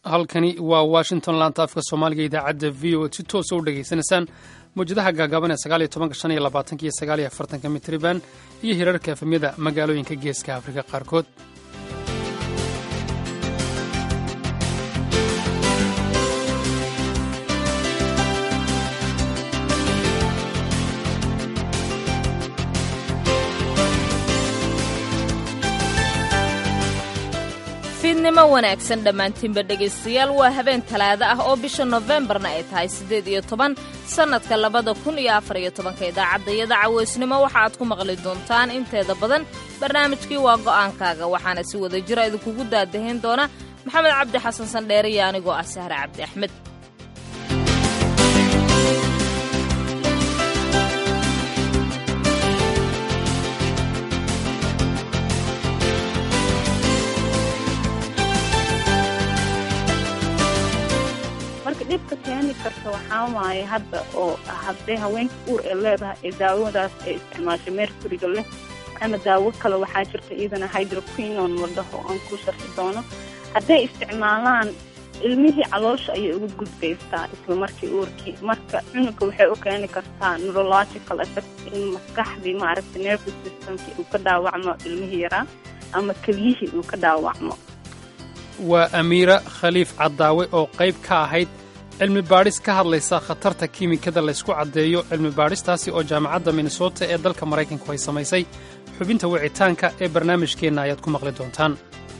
halkani waa washington laanta afka soomaaliga idaacadda v o si toosa u dhegaysanaysaan mawjadaha gaagaaban ee sagaaliyo tobanka shan iyo labaatanka iyo sagaaliyo afartanka mitriban iyo hirarka efemyada magaalooyinka geeska afrika qaarkood fiidnimo wanaagsan dhammaantiinba dhegaystayaal waa habeen talaado ah oo bisha nofembarna ay tahay siddeed iyo toban sannadka labada kun iyo afar iyo tobanka idaacaddayada caweysnimo waxa aad ku maqli doontaan inteeda badan barnaamijkii waa go'aankaaga waxaana si wada jira idinkugu daadahayn doona maxamed cabdi xasan sandheere iyo anigoo ah sahre cabdi axmed marka dhibka keeni karta waxaa waaye hadda oo hadday haweenka uur ee leedahay ee daawadaas ay isticmaasho mercuryga leh ama daawo kale waxaa jirta iyadana hydroquinon la dhaho aan ku sharxi doono hadday isticmaalaan ilmihii caloosha ayay uga gudbaystaa isla markii uurkii marka cunuga waxay u keeni kartaa neurological effect in maskaxdii maaragta nervous systemkii uu ka dhaawacmo ilmihii yaraa ama keliyihii uu ka dhaawacmo waa amiira khaliif caddaawe oo qayb ka ahayd cilmi baadhis ka hadlaysa khatarta kiimikada laysku caddeeyo cilmi baadhistaasi oo jaamacadda minnesota ee dalka maraykanku ay samaysay xubinta wicitaanka ee barnaamijkeenna ayaad ku maqli doontaan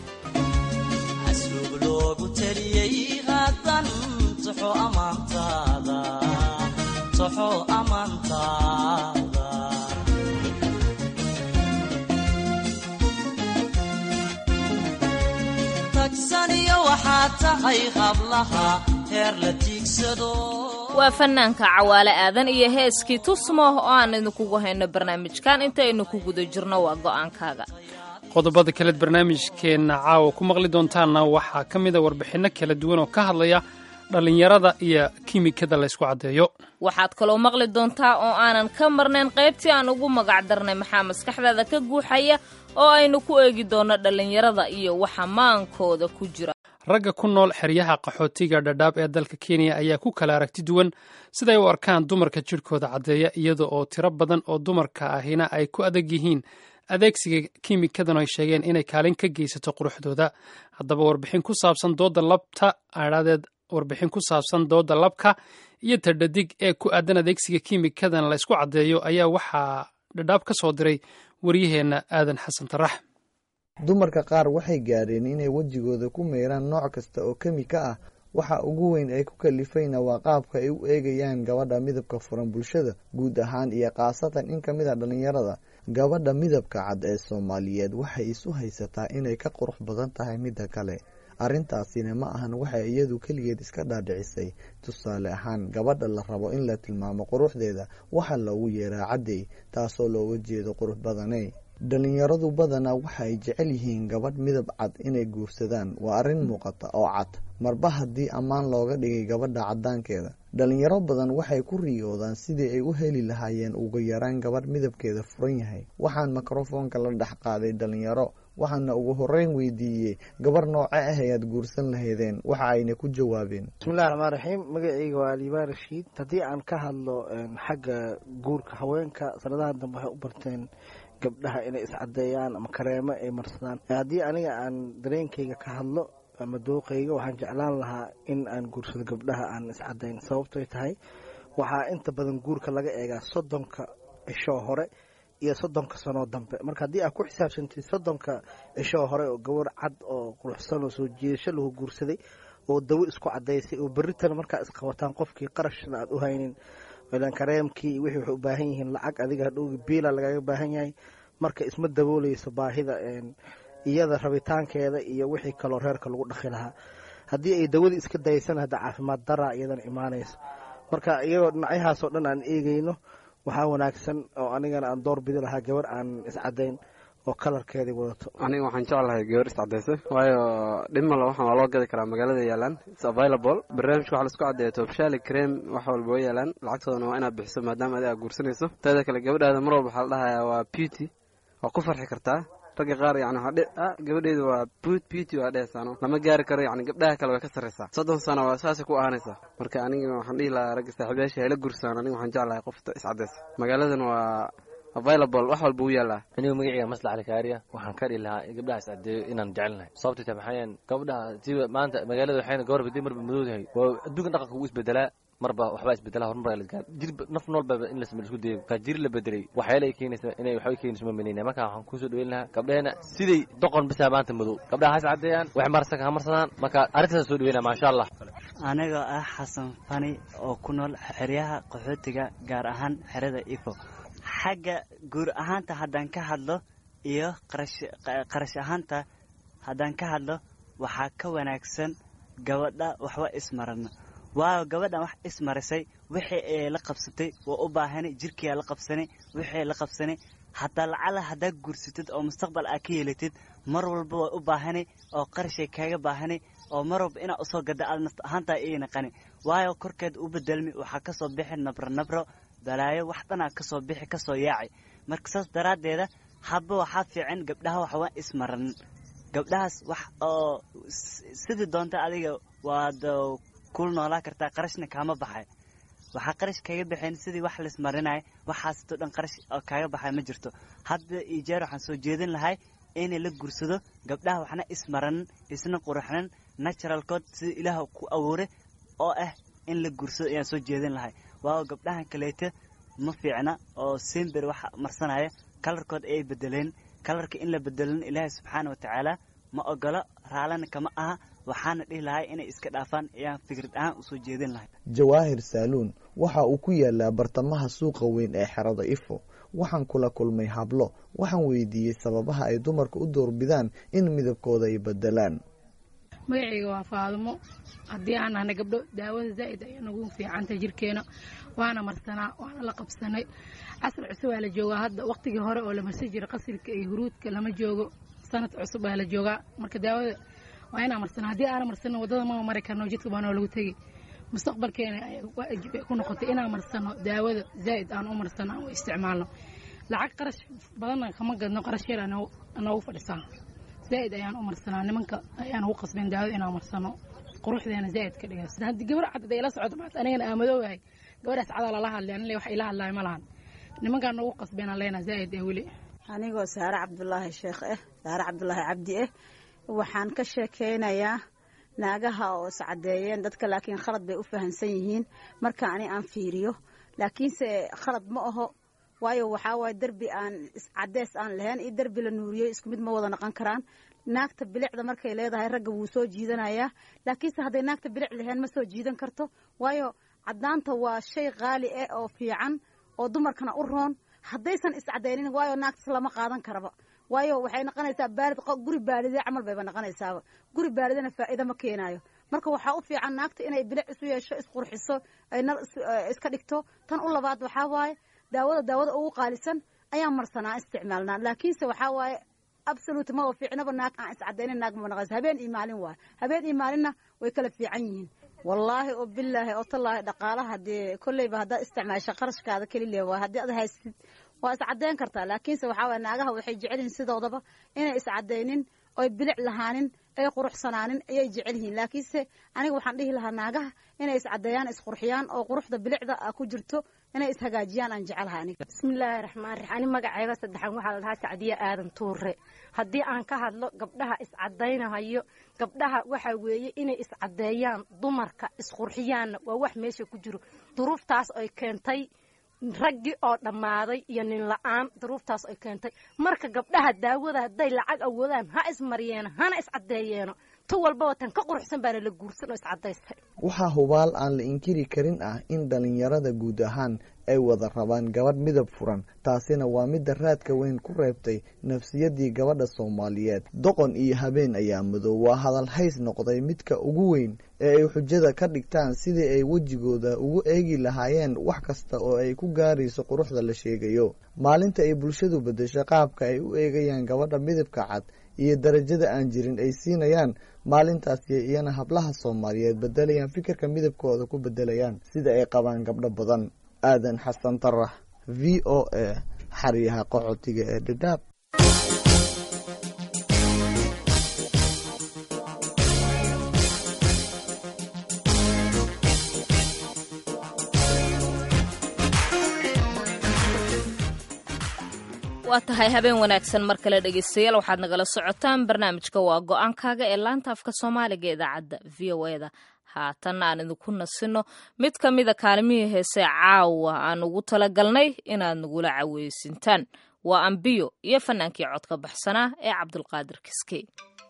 waa fannaanka cawaale aadan iyo heeskii tusmo oo aan idinkugu hayno barnaamijkan intaynu ku guda jirno waa go'aankaaga qodobada kaleed barnaamijkeenna caawa ku maqli doontaanna waxaa ka mida warbixinno kala duwan oo ka hadlaya dhallinyarada iyo kiimikada laysku caddeeyo waxaad kaloo maqli doontaa oo aanan ka marnayn qaybtii aan ugu magac darnay maxaa maskaxdaada ka guuxaya oo aynu ku eegi doonno dhallinyarada iyo waxa maankooda ku jira ragga ku nool xeryaha qaxootiga dhadhaab ee dalka kenya ayaa ku kala aragti duwan siday u arkaan dumarka jidhkooda caddeeya iyada oo tiro badan oo dumarka ahina ay ku adag yihiin adeegsiga kiimikadan ay sheegeen inay kaalin ka geysato quruxdooda haddaba warbixin ku saabsan dooda labta adhaadeed warbixin ku saabsan dooda labka iyo tadhadig ee ku aadan adeegsiga kiimikadan la ysku caddeeyo ayaa waxaa dhadhaab ka soo diray waryaheenna aadan xasan tarax dumarka qaar waxay gaadheen inay wejigooda ku meyraan nooc kasta oo kemika ah waxa ugu weyn ay ku kalifayna waa qaabka ay u eegayaan gabadha midabka furan bulshada guud ahaan iyo khaasatan in ka mid a dhallinyarada gabadha midabka cad ee soomaaliyeed waxay isu haysataa inay ka qurux badan tahay midda kale arrintaasina ma ahan waxay iyadu keligeed iska dhaadhicisay tusaale ahaan gabadha la rabo in la tilmaamo quruxdeeda waxaa loogu yeeraa caddey taasoo looga jeedo qurux badaney dhallinyaradu badanaa waxa ay jecel yihiin gabadh midab cad inay guursadaan waa arrin muuqata oo cad marba haddii ammaan looga dhigay gabadha caddaankeeda dhallinyaro badan waxay ku riyoodaan sidii ay u heli lahaayeen ugu yaraan gabadh midabkeeda furan yahay waxaan mikrofoonka la dhex qaaday dhallinyaro waxaana ugu horeyn weydiiyey gabar nooce ah ayaad guursan lahaydeen waxa ayna ku jawaabeen bismillahi raxmaan raxiim magacayga waa liibaan rashiid haddii aan ka hadlo xagga guurka haweenka sanadaha dambe waxay u barteen gabdhaha inay iscadeeyaan ama kareemo ay marsadaan haddii aniga aan dareenkayga ka hadlo ama dooqayga waxaan jeclaan lahaa in aan guursado gabdhaha aan iscadayn sababtoy tahay waxaa inta badan guurka laga eegaa soddonka cishoo hore iyo soddonka sanoo dambe marka haddii aad ku xisaabsantid soddonka cishoo hore oo gabar cad oo quruxsan oo soo jiidasho lagu guursaday oo dawo isku cadaysay oo berritana markaa isqabataan qofkii qarashna aad u haynin ilan kareemkii wixii waxay u baahan yihiin lacag adiga hadhowgi biila lagaga baahan yahay marka isma dabooleyso baahida iyada rabitaankeeda iyo wixii kaloo reerka lagu dhaqi lahaa haddii ay dawadii iska dayaysana hadda caafimaad daraa iyadana imaanayso marka iyagoo dhinacyahaasoo dhan aan eegeyno waxaa wanaagsan oo anigana aan door bidi lahaa gabar aan iscadayn oo kalarkeedii wadato aniga waxaan jeclahay gabar iscadaysa waayo dhimala waxaan waa loo gadi karaa magaalada yaalaan its available barnaamijka waxa laisku caddeeya tobshali cream wax walba way yaalaan lacagtoodana waa inaad bixiso maadaama adiga aad guursanayso teeda kale gabadhaada mar walba waxaa la dhahayaa waa beauty waa ku farxi kartaa ragga qaar yani waxaa dhe ah gabadheedu waa buut beauty waa dhehesaano lama gaari karo yani gabdhaha kale way ka sarreysaa soddon sano waa saasay ku ahanaysaa marka aniga waxaan dhihi lahaa ragga saaxiibayaasha hayla gursaan aniga waxaan jeclahay qofta iscadaysa magaaladan waa available wax walba u yaallaa anigu magacayga maslax alkaariya waxaan ka dhihi lahaa gabdhaha iscadeeyo inaan jecelnahay sababta ta maxaayeen gabdhaha siba maanta magaalada waxayna gabar badi marba madowdahay waa adduunka dhaqanka ugu isbedelaa marba waxbaa isbedelaa horumar la gaar jir naf noolba in la isku dayo ka jir la bedelay waxyaala ay keenaysa inay waxba keenayso ma menayna marka waxaan kusoo dhaweyn lahaa gabdheena siday doqon bisaa maanta madow gabdhaha ha iscadeeyaan wax marsan ha marsadaan marka arrintaas soo dhaweynaa maasha allah anigoo ah xasan fani oo ku nool xeryaha qaxootiga gaar ahaan xerada ifo xagga guur ahaanta haddaan ka hadlo iyo qarash ahaanta haddaan ka hadlo waxaa ka wanaagsan gabadha waxba ismarano waayo gabadhan wax ismarisay wixii ay la qabsatay waa u baahanay jirkiyaa la qabsanay wixii la qabsanay hataa lacala haddaa guursatid oo mustaqbal aa ka yeelatid mar walba waa u baahanay oo qarashay kaaga baahanay oo mar walba inaa usoo gada aad nafta ahaantaa ii naqani waayo korkeed u bedelmi waxaa kasoo bixi nabro nabro balaayo wax dhanaa kasoo bixi kasoo yaacay marka saas daraaddeeda haba waxaa fiican gabdhaha waxwaa ismaranin gabdhahaas wax oo sidii doonta adiga waad kul noolaa kartaa qarashna kaama baxay waxaa qarash kaga baxeen sidii wax laismarinaya waxaasito dhan qarash oo kaaga baxay ma jirto hadda iyo jeer waxaan soo jeedin lahay inay la gursado gabdhaha waxna ismaranin isna quruxnan naturalkood sida ilaah ku abuuray oo ah in la gursado ayaan soo jeedin lahay waayo gabdhahan kaleeta ma fiicna oo simber wax marsanaya kalarkood ayay bedeleen kalarka in la bedelin ilaahay subxaana watacaala ma ogolo raalana kama aha waxaana dhihi lahay inay iska dhaafaan ayaan fikrad ahaan usoo jeedin lahay jawaahir saaluun waxa uu ku yaalaa bartamaha suuqa weyn ee xerada ifo waxaan kula kulmay hablo waxaan weydiiyey sababaha ay dumarka u doorbidaan in midabkooda ay bedelaan magacayga waa faadimo haddii aan nahna gabdho daawada zaa'id ayaa nagu fiicanta jirkeena waana marsanaa waana la qabsanay casr cusub aa la joogaa hadda waqtigii hore oo la marsan jiray qasilka iyo huruudka lama joogo sanad cusub aa la joogaa marka daawada waa inaa marsanaa haddii aana marsano waddada mama mari karno jidka baanoo lagu tegey mustaqbalkeena waajib ay ku noqotay inaan marsano daawada zaa'id aan u marsano aan u isticmaalno lacag qarash badanna kama gadno qarash yar anoogu fadhisaa zaa'id ayaan u marsanaa nimanka ayaan ugu qasbeen daawada inaan marsano quruxdeena zaa'id ka dhiga sida haddii gabar cad ay la socoto maanta anigana aamadoogahay gabadhaas cadaa lala hadlay anile wax ila hadlaay ma lahan nimankaan noogu qasbeen aan leenaha zaa'id ee weli anigoo saare cabdulaahi sheekh eh saare cabdulaahi cabdi eh waxaan ka sheekeynayaa naagaha oo iscadeeyeen dadka laakiin khalad bay u fahamsan yihiin marka ani aan fiiriyo laakiinse khalad ma aho waayo waxaa waaye derbi aan cadees aan lahayn iyo derbi la nuuriyey isku mid ma wada noqon karaan naagta bilicda markay leedahay ragga wuu soo jiidanayaa laakiinse hadday naagta bilic lahayn ma soo jiidan karto waayo cadaanta waa shay qaali ah oo fiican oo dumarkana u roon haddaysan iscadaynin waayo naagtas lama qaadan karaba waayo waxay noqonaysaa baalid guri baalide camal bayba noqonaysaaba guri baalidana faa'iida ma keenaayo marka waxaa u fiican naagta inay bilic isu yeesho isqurxiso ay nal iska dhigto tan u labaad waxaa waaye daawada daawada ugu qaalisan ayaan marsanaa isticmaalnaa laakiinse waxaa waaye absolute ma fiicnaba naag aan iscadaynin naag ma noqonaysa habeen iyo maalin waaye habeen iyo maalinna way kala fiican yihiin wallaahi oo bilaahi oo tallaahi dhaqaalaha dee kolleyba haddaad isticmaasho qarashkaada kelilee waay haddii ad haystid waa iscadeyn kartaa laakiinse waxaa waye naagaha waxay jecel yihiin sidoodaba inay iscadaynin oy bilic lahaanin ay quruxsanaanin ayay jecel yihiin laakiinse aniga waxaan dhihi lahaa naagaha inay iscadeeyaan isqurxiyaan oo quruxda bilicda ku jirto inay ishagaajiyaan aan jecelahay aniga bismillaahi raxmaan raxiim ani magacayga saddexan waxaa la dhahaa sacdiye aadan tuure haddii aan ka hadlo gabdhaha iscadaynahayo gabdhaha waxaa weeye inay iscadeeyaan dumarka isqurxiyaanna waa wax meesha ku jiro duruuftaas ay keentay raggii oo dhammaaday iyo nin la-aan duruuftaas ay keentay marka gabdhaha daawada hadday lacag awoodaan ha ismaryeeno hana iscadeeyeeno tu walbaba tan ka quruxsan baana la guursan oo iscadaystay waxaa hubaal aan la inkiri karin ah in dhallinyarada guud ahaan ay wada rabaan gabadh midab furan taasina waa midda raadka weyn ku reebtay nafsiyaddii gabadha soomaaliyeed doqon iyo habeen ayaa madow waa hadal hays noqday midka ugu weyn ee ay xujada ka dhigtaan sidii ay wejigooda ugu eegi lahaayeen wax kasta oo ay ku gaarayso quruxda la sheegayo maalinta ay bulshadu beddesho qaabka ay u eegayaan gabadha midabka cad iyo darajada aan jirin ay siinayaan maalintaasi iyana hablaha soomaaliyeed bedelayaan fikirka midabkooda ku bedelayaan sida ay qabaan gabdho badan aadan xasan tarax v o a xaryaha qaxootiga ee dhadhaab waa tahay habeen wanaagsan mar kale dhegaystayaal waxaad nagala socotaan barnaamijka waa go-aankaaga ee laanta afka soomaaliga idaacadda v o eda haatan aan idinku nasino mid ka mida kaalmihii heese caawa aan ugu talagalnay inaad nagula caweysintaan waa ambiyo iyo fanaankii codka baxsanaa ee cabdulqaadir kiskey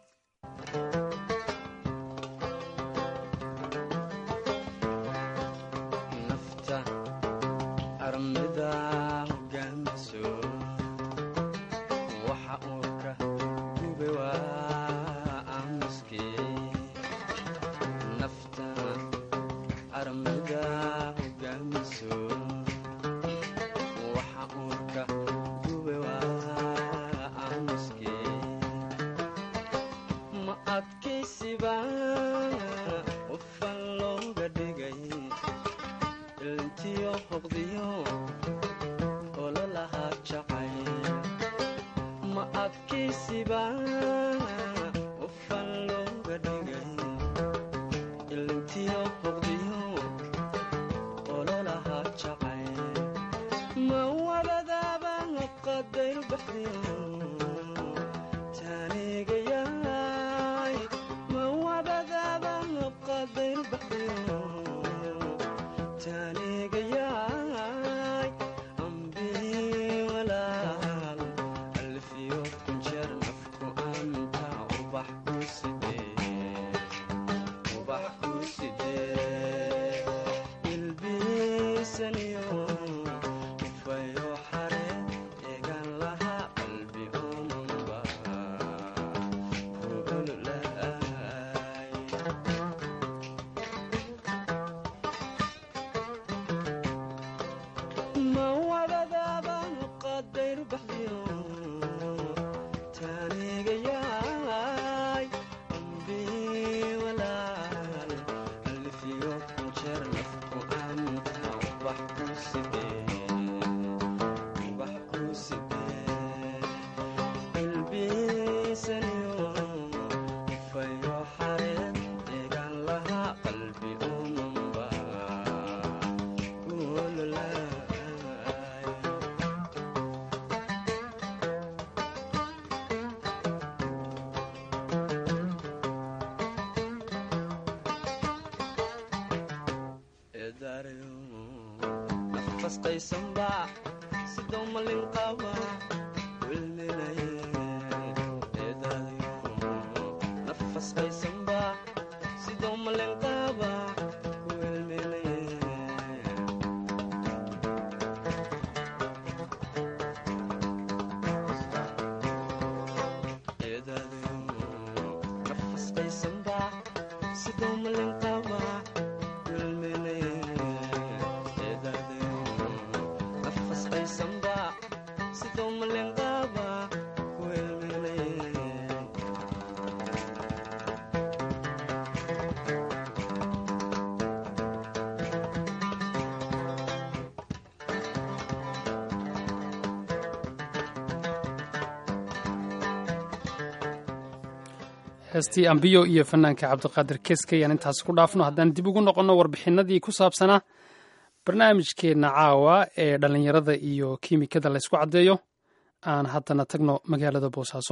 heestii ambiyo iyo fanaanka cabdiqaadir keskey aan intaas ku dhaafno haddaan dib ugu noqonno warbixinadii ku saabsanaa barnaamijkeenna caawa ee dhallinyarada iyo kiimikada laysku caddeeyo aan haddana tagno magaalada boosaaso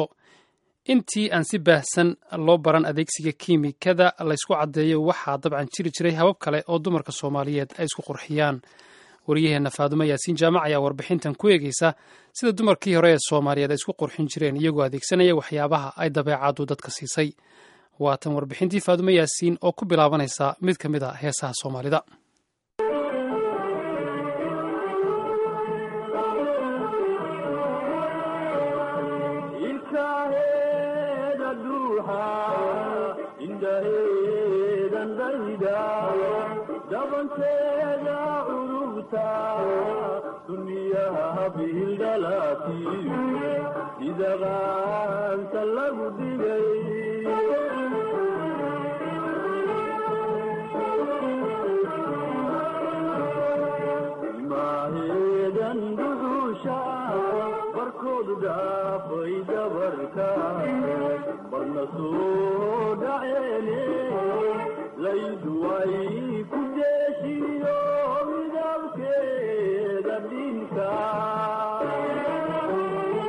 intii aan si baahsan loo baran adeegsiga kiimikada laysku caddeeyo waxaa dabcan jiri jiray habab kale oo dumarka soomaaliyeed ay isku qurxiyaan waryaheenna faadumo yaasiin jaamac ayaa warbixintan ku eegeysa sida dumarkii hore ee soomaaliyeed ay isku qurxin jireen iyagoo adeegsanaya waxyaabaha ay dabeecaddu dadka siisay waatan warbixintii faadumo yaasiin oo ku bilaabanaysa mid ka mid a heesaha soomaalida dabankeeda curubta duniyaha bihildhalaati sida qaanta lagu dhigay ilmaaheedan duxuusha barkoodu dhaafay dabarka barna soo dhaceene laydu ay ku deeshiyo midabkeeda dhinka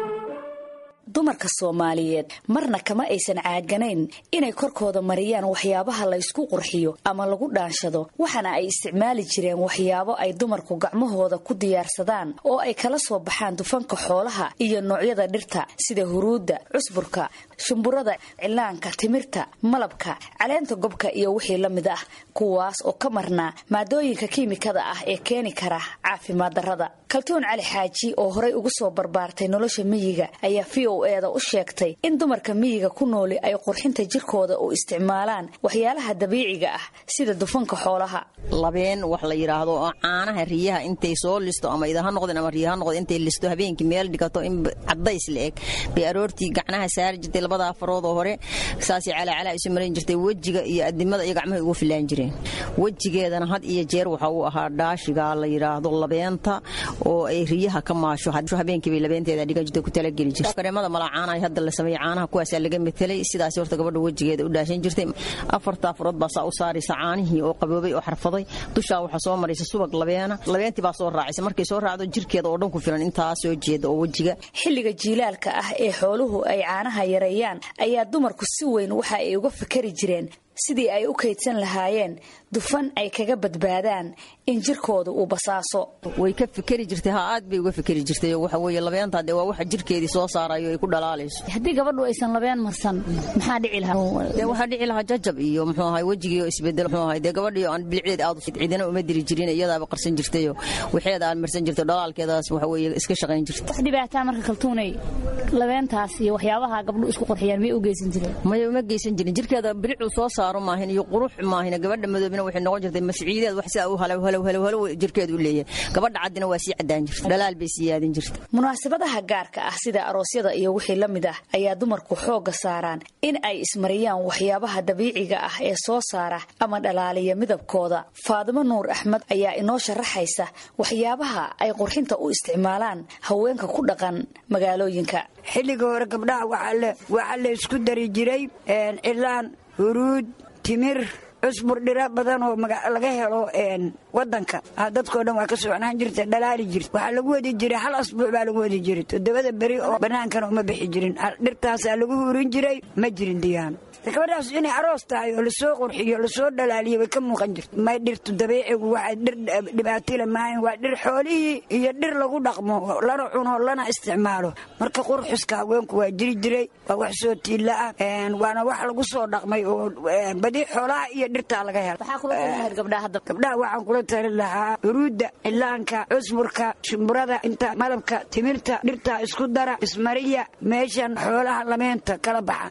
dumarka soomaaliyeed marna kama aysan caaganayn inay korkooda mariyaan waxyaabaha laysku qurxiyo ama lagu dhaanshado waxaana ay isticmaali jireen waxyaabo ay dumarku gacmahooda ku diyaarsadaan oo ay kala soo baxaan dufanka xoolaha iyo noocyada dhirta sida huruudda cusburka shumburada cilaanka timirta malabka caleenta gobka iyo wixii la mid ah kuwaas oo ka marnaa maadooyinka kiimikada ah ee keeni kara caafimaad darrada kaltuun cali xaaji oo horay ugu soo barbaartay nolosha miyiga ayaa v o eeda u sheegtay in dumarka miyiga ku nooli ay qurxinta jirkooda u isticmaalaan waxyaalaha dabiiciga ah sida dufanka xoolaha labeen wax la yidhaahdo oo caanaha riyaha intay soo listo ama idaha noqdeen ama riyaha noqdeen intay listo habeenkii meel dhigato in cadays la eg bay aroortii gacnaha saari jirtay labada afarood oo hore saasay calaacalaa isu marin jirtay wejiga iyo adimada iyo gacmaha ugu filaan jireen wejigeedana had iyo jeer waxa uu ahaa dhaashiga la yidhaahdo labeenta oo ay riyaha ka maasho habeenkii bay labeenteeda dhigan jirtay ku talageli jirtay kareemada mala caanaha hadda la sameeyay caanaha kuwaasaa laga metelay sidaas horta gabadha wejigeeda u dhaashan jirtay afarta afarood baa saa u saaraysa caanihii oo qaboobay oo xarfaday dushaa waxaa soo maraysa subag labeena labeentii baa soo raacaysa markay soo raacdo jirkeeda oo dhan ku filan intaa soo jeeda oo wejiga xilliga jiilaalka ah ee xooluhu ay caanaha yareeyaan ayaa dumarku si weyn waxa ay uga fikari jireen sidii ay u kaydsan lahaayeen dufan ay kaga badbaadaan in jirkooda uu basaaso way ka fikeri jirtay ha aad bay uga fikeri jirtay waxa weeye labeenta dee waa waxa jirkeedii soo saarayo ay ku dhalaalayso haddii gabadhu aysan labeen marsan maxaa dhici lahaa dee waxaa dhici lahaa jajab iyo muxuu ahay wejigii oo isbedel muxuu ahay dee gabadhii aan bilicdeed aad cidina uma diri jirin iyadaaba qarsan jirtayo waxeeda aan marsan jirto dhalaalkeedaas waxa weeye iska shaqayn jirta wax dhibaataa marka kaltuunay labeentaas iyo waxyaabaha gabdhu isku qurxiyaan may u geysan jireen maya uma geysan jirin jirkeeda bilicuu soo saaro maahin iyo qurux maahin gabadha madoobina waxay noqon jirtay masciideed wax sidaa u halow halow halow halow jirkeedu u leeyahay gabadha caddina waa sii caddaan jirta dhalaal bay sii yaadin jirta munaasabadaha gaarka ah sida aroosyada iyo wixii la mid ah ayaa dumarku xoogga saaraan in ay ismariyaan waxyaabaha dabiiciga ah ee soo saara ama dhalaaliya midabkooda faadimo nuur axmed ayaa inoo sharaxaysa waxyaabaha ay qurxinta u isticmaalaan haweenka ku dhaqan magaalooyinka xilliga hore gabdhaha waxaa la isku dari jiray cilaan huruud timir cusbur dhira badan oo laga helo wadanka dadkoo dhan waa ka socnaan jirta dhalaali jirta waxaa lagu wadi jiray hal asbuuc baa lagu wadi jiray toddobada beri oo bannaankana uma bixi jirin dhirtaasaa lagu hurin jiray ma jirin diyaano gabadhaas inay aroos tahay oo lasoo qurxiyo lasoo dhalaaliyo way ka muuqan jirta may dhirtu dabiicigu waa dhir dhibaatile maahan waa dhir xoolihii iyo dhir lagu dhaqmo lana cuno lana isticmaalo marka qurxuska haweenku waa jiri jiray waa wax soo tiilla ah waana wax lagu soo dhaqmay oo badi xoolaha iyo dhirtaa laga helo gabdhaha waxaan kula tali lahaa huruudda cilaanka cusburka shumburada inta malabka timirta dhirtaa isku dara ismariya meeshan xoolaha lameenta kala baxa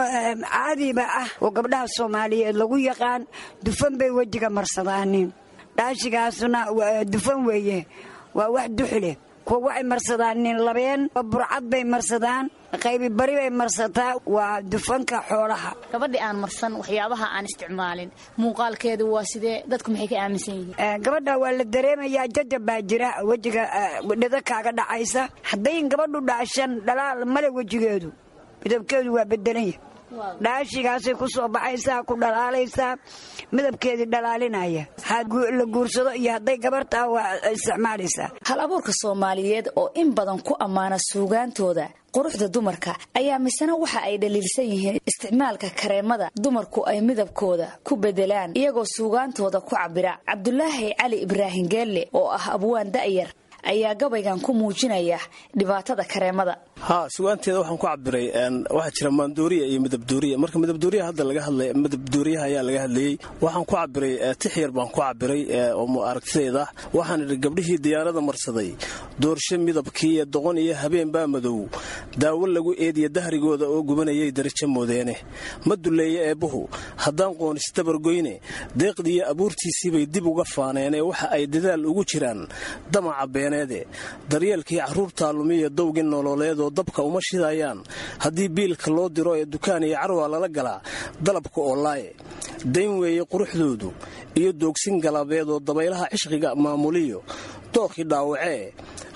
caadiba ah oo gabdhaha soomaaliyeed lagu yaqaan dufan bay wejiga marsadaanin dhaashigaasna dufan weeye waa wax duxleh kuwa waxay marsadaanin labeen burcad bay marsadaan qaybi bari bay marsataa waa dufanka xoolaha gabadhii aan marsan waxyaabaha aan isticmaalin muuqaalkeedu waa sidee dadku maxay ka aaminsan yihiin gabadha waa la dareemayaa jajab baa jira wejiga dhida kaaga dhacaysa haddayn gabadhu dhaashan dhalaal male wejigeedu midabkeedu waa bedelanya dhaashigaasay ku soo baxaysaa ku dhalaalaysaa midabkeedii dhalaalinaya la guursado iyo hadday gabartaa waa isticmaalaysaa hal abuurka soomaaliyeed oo in badan ku ammaana suugaantooda quruxda dumarka ayaa misena waxa ay dhaliilsan yihiin isticmaalka kareemada dumarku ay midabkooda ku bedelaan iyagoo suugaantooda ku cabira cabdulaahi cali ibraahim geelle oo ah abwaan da'yar ayaa gabaygan ku muujinaya dhibaatada kareemada ha sugaanteeda waxaan ku cabiray waxaa jira maandooriya iyo midabdooriya marka midabdooriya hadda laga hadlay midabdooriyaha ayaa laga hadlayey waxaan ku cabiray tix yar baan ku cabiray oo aragtideeda waxaan idhi gabdhihii diyaarada marsaday doorshe midabkii iyo doqon iyo habeen baa madow daawo lagu eediya dahrigooda oo gubanayay darajo moodeene ma duleeye eebbuhu haddaan qoonis dabargoyne deeqdiiyo abuurtiisiibay dib uga faaneenee waxa ay dadaal ugu jiraan damaca beeneede daryeelkii carruurtaa lumiya dowgii nololeedoo dabka uma shidayaan haddii biilka loo diro ee dukaan iyo carwaa lala galaa dalabka oo laaye dayn weeye quruxdoodu iyo doogsin galabeedoo dabaylaha cishqiga maamuliyo dookii dhaawacee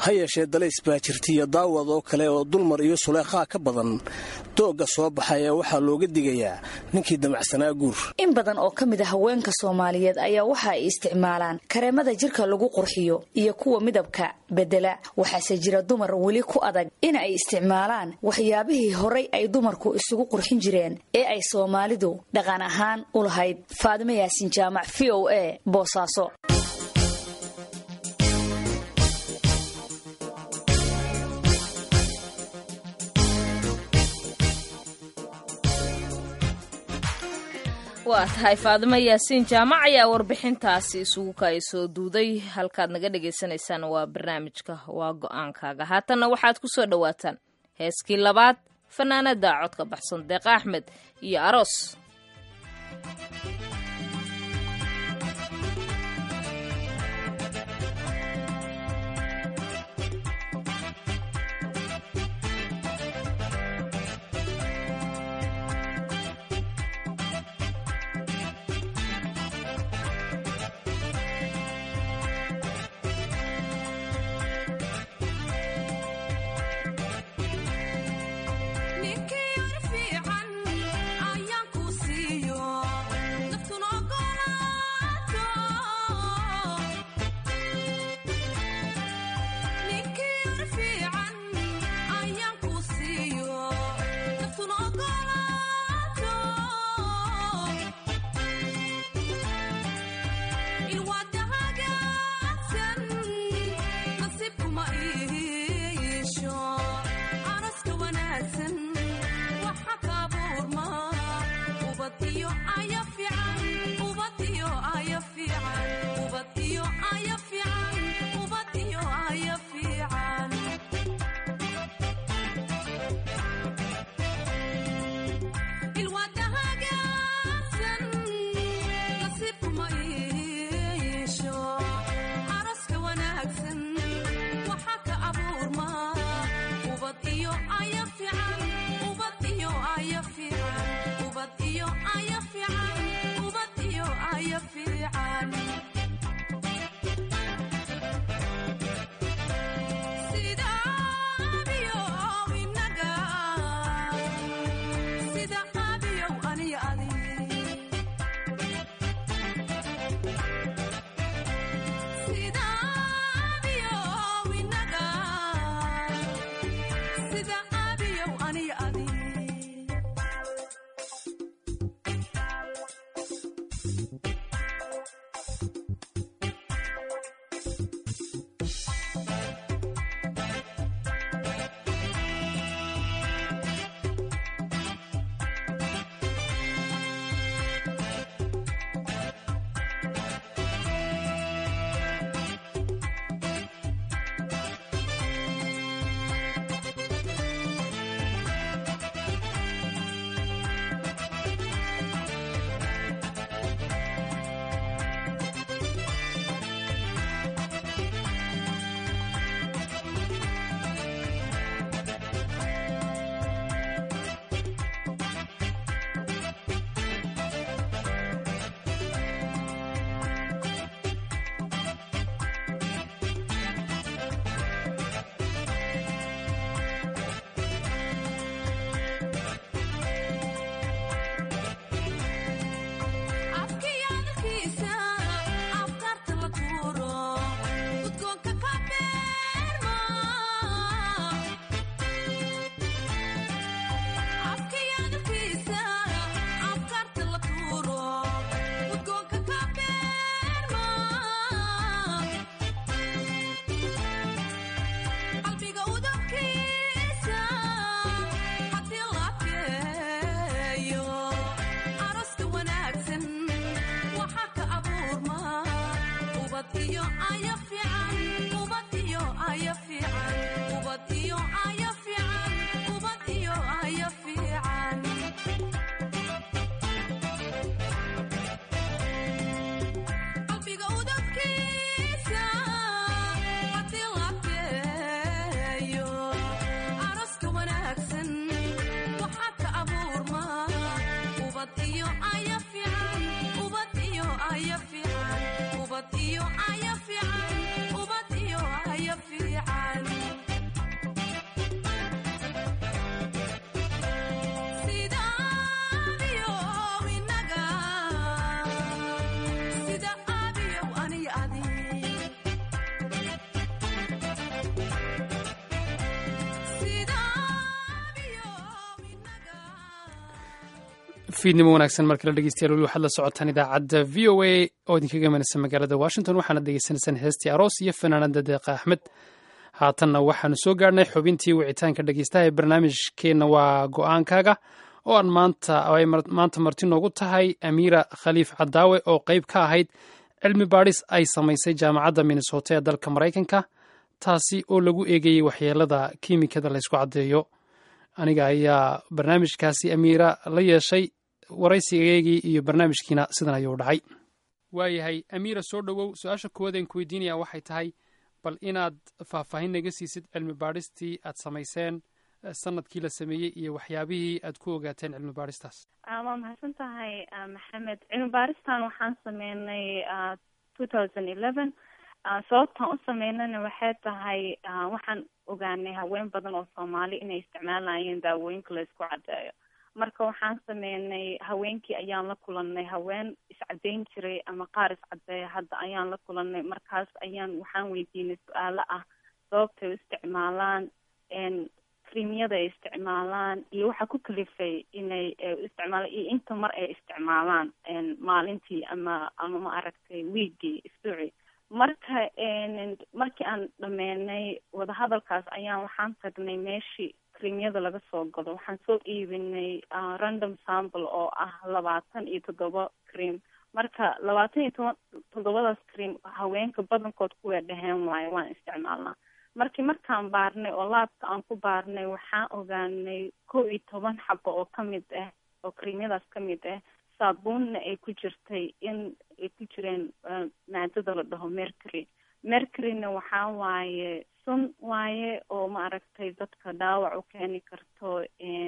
ha yeeshee dalays baa jirta iyo daawad oo kale oo dulmar iyo suleekhaa ka badan doogga soo baxay ee waxaa looga digayaa ninkii damacsanaa guur in badan oo ka mid a haweenka soomaaliyeed ayaa waxa ay isticmaalaan kareemada jirka lagu qurxiyo iyo kuwa midabka bedela waxaase jira dumar weli ku adag in ay isticmaalaan waxyaabihii horay ay dumarku isugu qurxin jireen ee ay soomaalidu dhaqan ahaan u lahayd faadimo yaasin jaamac v o a boosaaso waa tahay faadimo yaasiin jaamac ayaa warbixintaasi isugu kaay soo duuday halkaad naga dhagaysanaysaan waa barnaamijka waa go-aankaaga haatanna waxaad ku soo dhowaataan heeskii labaad fanaanada codka baxsan deeqa axmed iyo aroos iyo aya fiican fiidnimo wanaagsan markala dhegeystayaal weli waxaad la socotaan idaacadda v o a oo idinkaga imanaysa magaalada washington waxaana degeysanaysaan heestii aroos iyo fanaanada deeqa axmed haatanna waxaanu soo gaarhnay xubintii wicitaanka dhegeystaha ee barnaamijkeenna waa go-aankaaga oo aan maanta ay maanta marti noogu tahay amiira khaliif cadaawe oo qeyb ka ahayd cilmi baadhis ay samaysay jaamacadda minnesota ee dalka maraykanka taasi oo lagu eegayey waxyeelada kiimikada laysku caddeeyo aniga ayaa barnaamijkaasi amiira la yeeshay waraysigeygii iyo barnaamijkiina sidan ayuu dhacay waayahay amiira soo dhowow su-aasha koowaadeen ku weydiinaya waxay tahay bal inaad faahfaahin naga siisid cilmi baadhistii aad samayseen sanadkii la sameeyey iyo waxyaabihii aad ku ogaateen cilmi baadhistaas waa mahadsan tahay maxamed cilmi baaristan waxaan sameynay two thousand eleven sababtaan u sameynana waxay tahay waxaan ogaanay haween badan oo soomaali inay isticmaalayeen daawooyinka la isku caddeeyo marka waxaan sameynay haweenkii ayaan la kulanay haween iscadeyn jiray ama qaar iscadeeya hadda ayaan la kulanay markaas ayaan waxaan weydiinay su-aalo ah sababtay u isticmaalaan krimyada ay isticmaalaan iyo waxaa ku kalifay inay isticmaalaan iyo inta mar ay isticmaalaan maalintii ama ama ma aragtay wiigii isbuuci marka markii aan dhameynay wadahadalkaas ayaan waxaan tagnay meeshii krimyada laga soo gado waxaan soo iibinay random sample oo ah labaatan iyo toddoba cream marka labaatan iyo toban toddobadaas cream haweenka badankood kuway dhaheen waayo waan isticmaalnaa markii markaan baarnay oo laabka aan ku baarnay waxaan ogaanay kow iyo toban xabo oo kamid ah oo krimyadaas kamid ah saabuunna ay ku jirtay in ay ku jireen maadada la dhaho mercury mercuryna waxaa waaye sun waaye oo maaragtay dadka dhaawac u keeni karto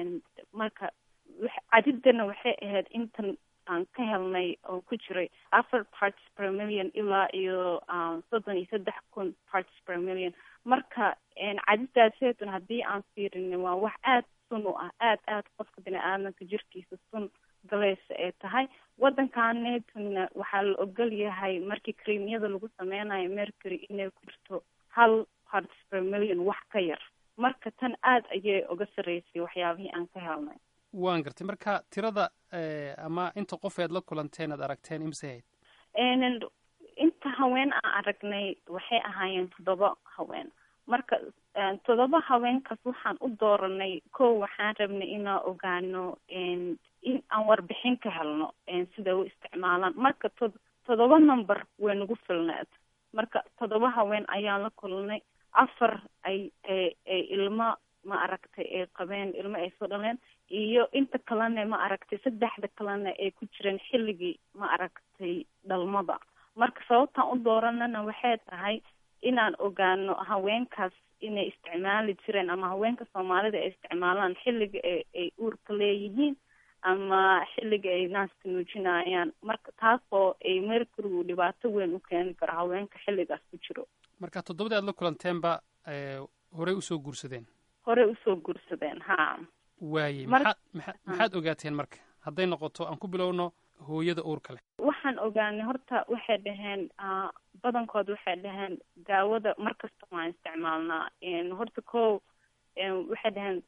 marka cadidana waxay ahayd intan aan ka helnay oo ku jiray afar parts per million ilaa iyo soddon iyo saddex kun parts per million marka cadidaaseedun haddii aan fiirinay waa wax aada sun u ah aada aada qofka bini aadamka jirkiisa sun galaysa ay tahay waddankaanetuna waxaa la ogol yahay markii creamyada lagu sameynayo mercury inay ku jirto hal parts per million wax ka yar marka tan aada ayay uga sarreysay waxyaabihii aan ka helnay waan gartay marka tirada ama inta qof ead la kulanteen aad aragteen imse hayd inta haween aan aragnay waxay ahaayeen toddoba haween marka toddoba haweenkaas waxaan u dooranay kow waxaan rabnay inaan ogaano in aan warbixin ka helno sida u isticmaalaan marka to toddoba number way nagu filneed marka toddoba haween ayaan la kulnay afar ay ay ilmo ma aragtay ay qabeen ilmo ay soo dhaleen iyo inta kalena ma aragtay saddexda kalena ay ku jireen xilligii ma aragtay dhalmada marka sababtaan u dooranana waxay tahay inaan ogaano haweenkaas inay isticmaali jireen ama haweenka soomaalida ay isticmaalaan xilliga a ay uurka leeyihiin ama xilliga ay naaska nuujinayaan marka taasoo ay mercurygu dhibaato weyn u keeni karo haweenka xilligaas ku jiro marka toddobadii aad la kulanteenba horey usoo guursadeen horey usoo guursadeen ha waayey maxaad maa maxaad ogaateen marka hadday noqoto aan ku bilowno hooyada uurka leh waxaan ogaanay horta waxay dhaheen badankood waxay dhaheen daawada markasta waan isticmaalnaa horta ko waxay dhaheen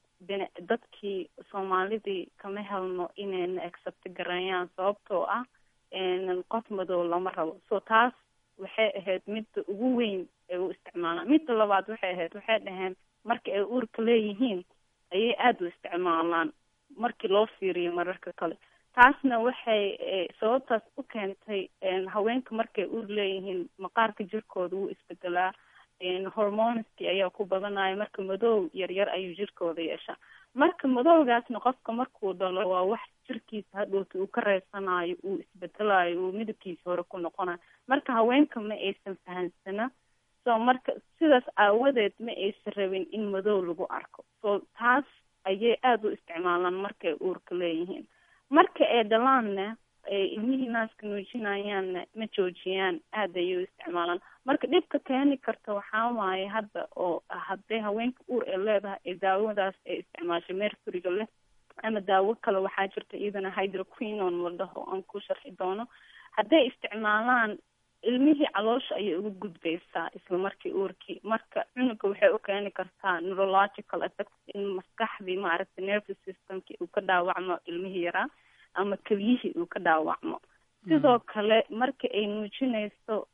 dadkii soomaalidii kama helno inayna accept gareeyaan sababtoo ah qof madow lama rabo so taas waxay ahayd midda ugu weyn ay u isticmaalaan midda labaad waxay ahayd waxay dhaheen marka ay uurka leeyihiin ayay aada u isticmaalaan markii loo fiiriyo mararka kale taasna waxay sababtaas u keentay haweenka markay uur leeyihiin maqaarka jirkooda wuu isbedelaa hormoneski ayaa ku badanaya marka madow yaryar ayuu jirkooda yeeshaa marka madowgaasna qofka markuu dhalo waa wax jirkiisa hadhowta uu ka reysanayo uu isbedelayo uu midabkiisa hore ku noqonayo marka haweenka ma aysan fahansana so marka sidaas aawadeed ma aysan rabin in madow lagu arko so taas ayay aada u isticmaalaan markay uurka leeyihiin marka ay dhalaanna ay ilmihii naaska nuujinayaanna ma joojiyaan aada ayay u isticmaalaan marka dhibka keeni karta waxaa waaye hadda oo hadday haweenka uur ay leedahay ee daawadaas ay isticmaashay mercuryga leh ama daawo kale waxaa jirta iyadana hydroquinon la dhaho aan ku sharxi doono hadday isticmaalaan ilmihii caloosha ayay uga gudbaysaa isla markii uurkii marka cunuga waxay u keeni kartaa neurological effect in maskaxdii maaragtay nervous systemkii uu ka dhaawacmo ilmihii yaraa ama keliyihii uu ka dhaawacmo sidoo kale marka ay nuujinayso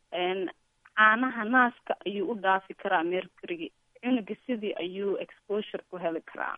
caanaha naaska ayuu u dhaafi karaa mercuryga cunuga sidii ayuu exposure ku heli karaa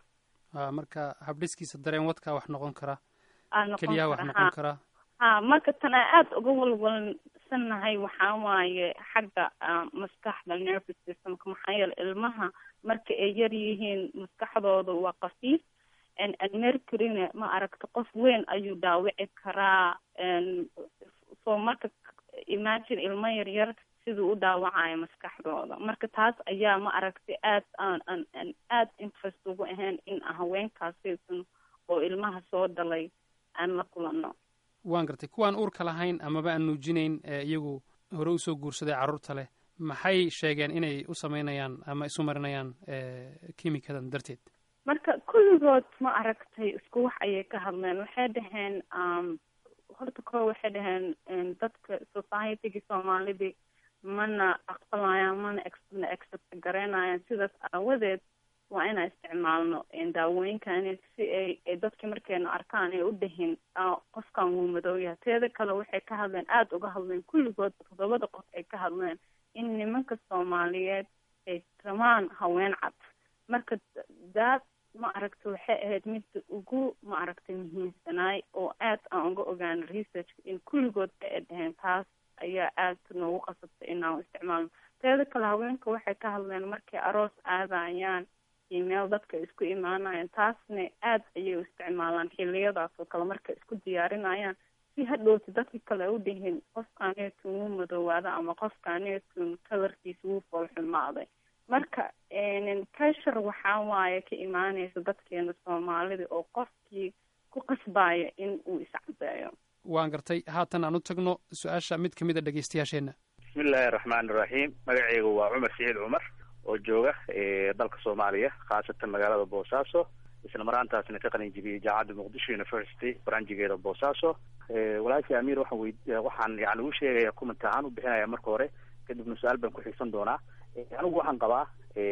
marka habdhiskiisa dareen wadkaa wax noqon kara aa noqon keliyaha wax kara, noqon ha. karaa ha marka tan aan aada uga walwalsannahay waxaa waaye xagga ah, maskaxda nervous systemka maxaa yeele ilmaha marka ay yar yihiin maskaxdooda waa qafiif n n mercuryna ma aragta qof weyn ayuu dhaawici karaa n so marka imagine ilmo yar yar siduu u dhaawacayo maskaxdooda marka taas ayaa ma aragtay aad aan aan aan aada interest ugu ahayn in haweenkaasaysan oo ilmaha soo dhalay aan la kulano waan gartay kuwaan uurka lahayn amaba aan nuujinayn ee iyagu hore usoo guursaday carruurta leh maxay sheegeen inay u samaynayaan ama isu marinayaan eh, kiimikadan darteed marka kulligood ma aragtay isku wax ayay ka hadleen waxay dhaheen um, horta koo waxay dhaheen um, dadka societygii soomaalidii mana aqbalayaan mana ex- mana accept garaynayaan sidaas aawadeed waa inaan isticmaalno een, daawooyinkani si ay ay dadkii markayna arkaan ay u dhahin "Ah, qofkan wuu madow yahay teeda kale waxay ka hadleen aada uga hadleen kulligood toddobada qof ay ka hadleen in nimanka soomaaliyeed ay rabaan haween cad marka daad ma aragta waxay ahayd midda ugu ma aragtay muhiimsanaay oo aad aan uga ogaano researchka in kulligood ba ay dhaheen taas ayaa aad noogu qasabtay inaan isticmaalno teeda kale haweenka waxay ka hadleen markay aroos aadayaan iyo meel dadka isku imaanayaan taasna aad ayay u isticmaalaan xiliyadaas oo kale markay isku diyaarinayaan si hadhowti dadka kale u dhihin qofkaaneetun wuu madoowaada ama qofkaaneetun kalarkiisa wuu foolxumaaday marka pressure waxaa waaye ka imaanaysa dadkeena soomaalida oo qofkii ku qasbaya in uu iscadeeyo waan gartay haatan aan u tagno su-aasha mid ka mid a dhegeystayaasheenna bismillahi araxmaan iraxiim magacaygu waa cumar siciid cumar oo jooga eh, dalka soomaaliya khaasatan magaalada boosaaso isla maraantaasna ka qalin jibiyey jaamacadda muqdisho university baranjigeeda boosaaso Eh, walaashii amiir waxaan wey waxaan yani u sheegaya comment ahaan u bixinaya marka hore kadibna su-aal baan ku xigsan doonaa Eh, anigu waxaan qabaa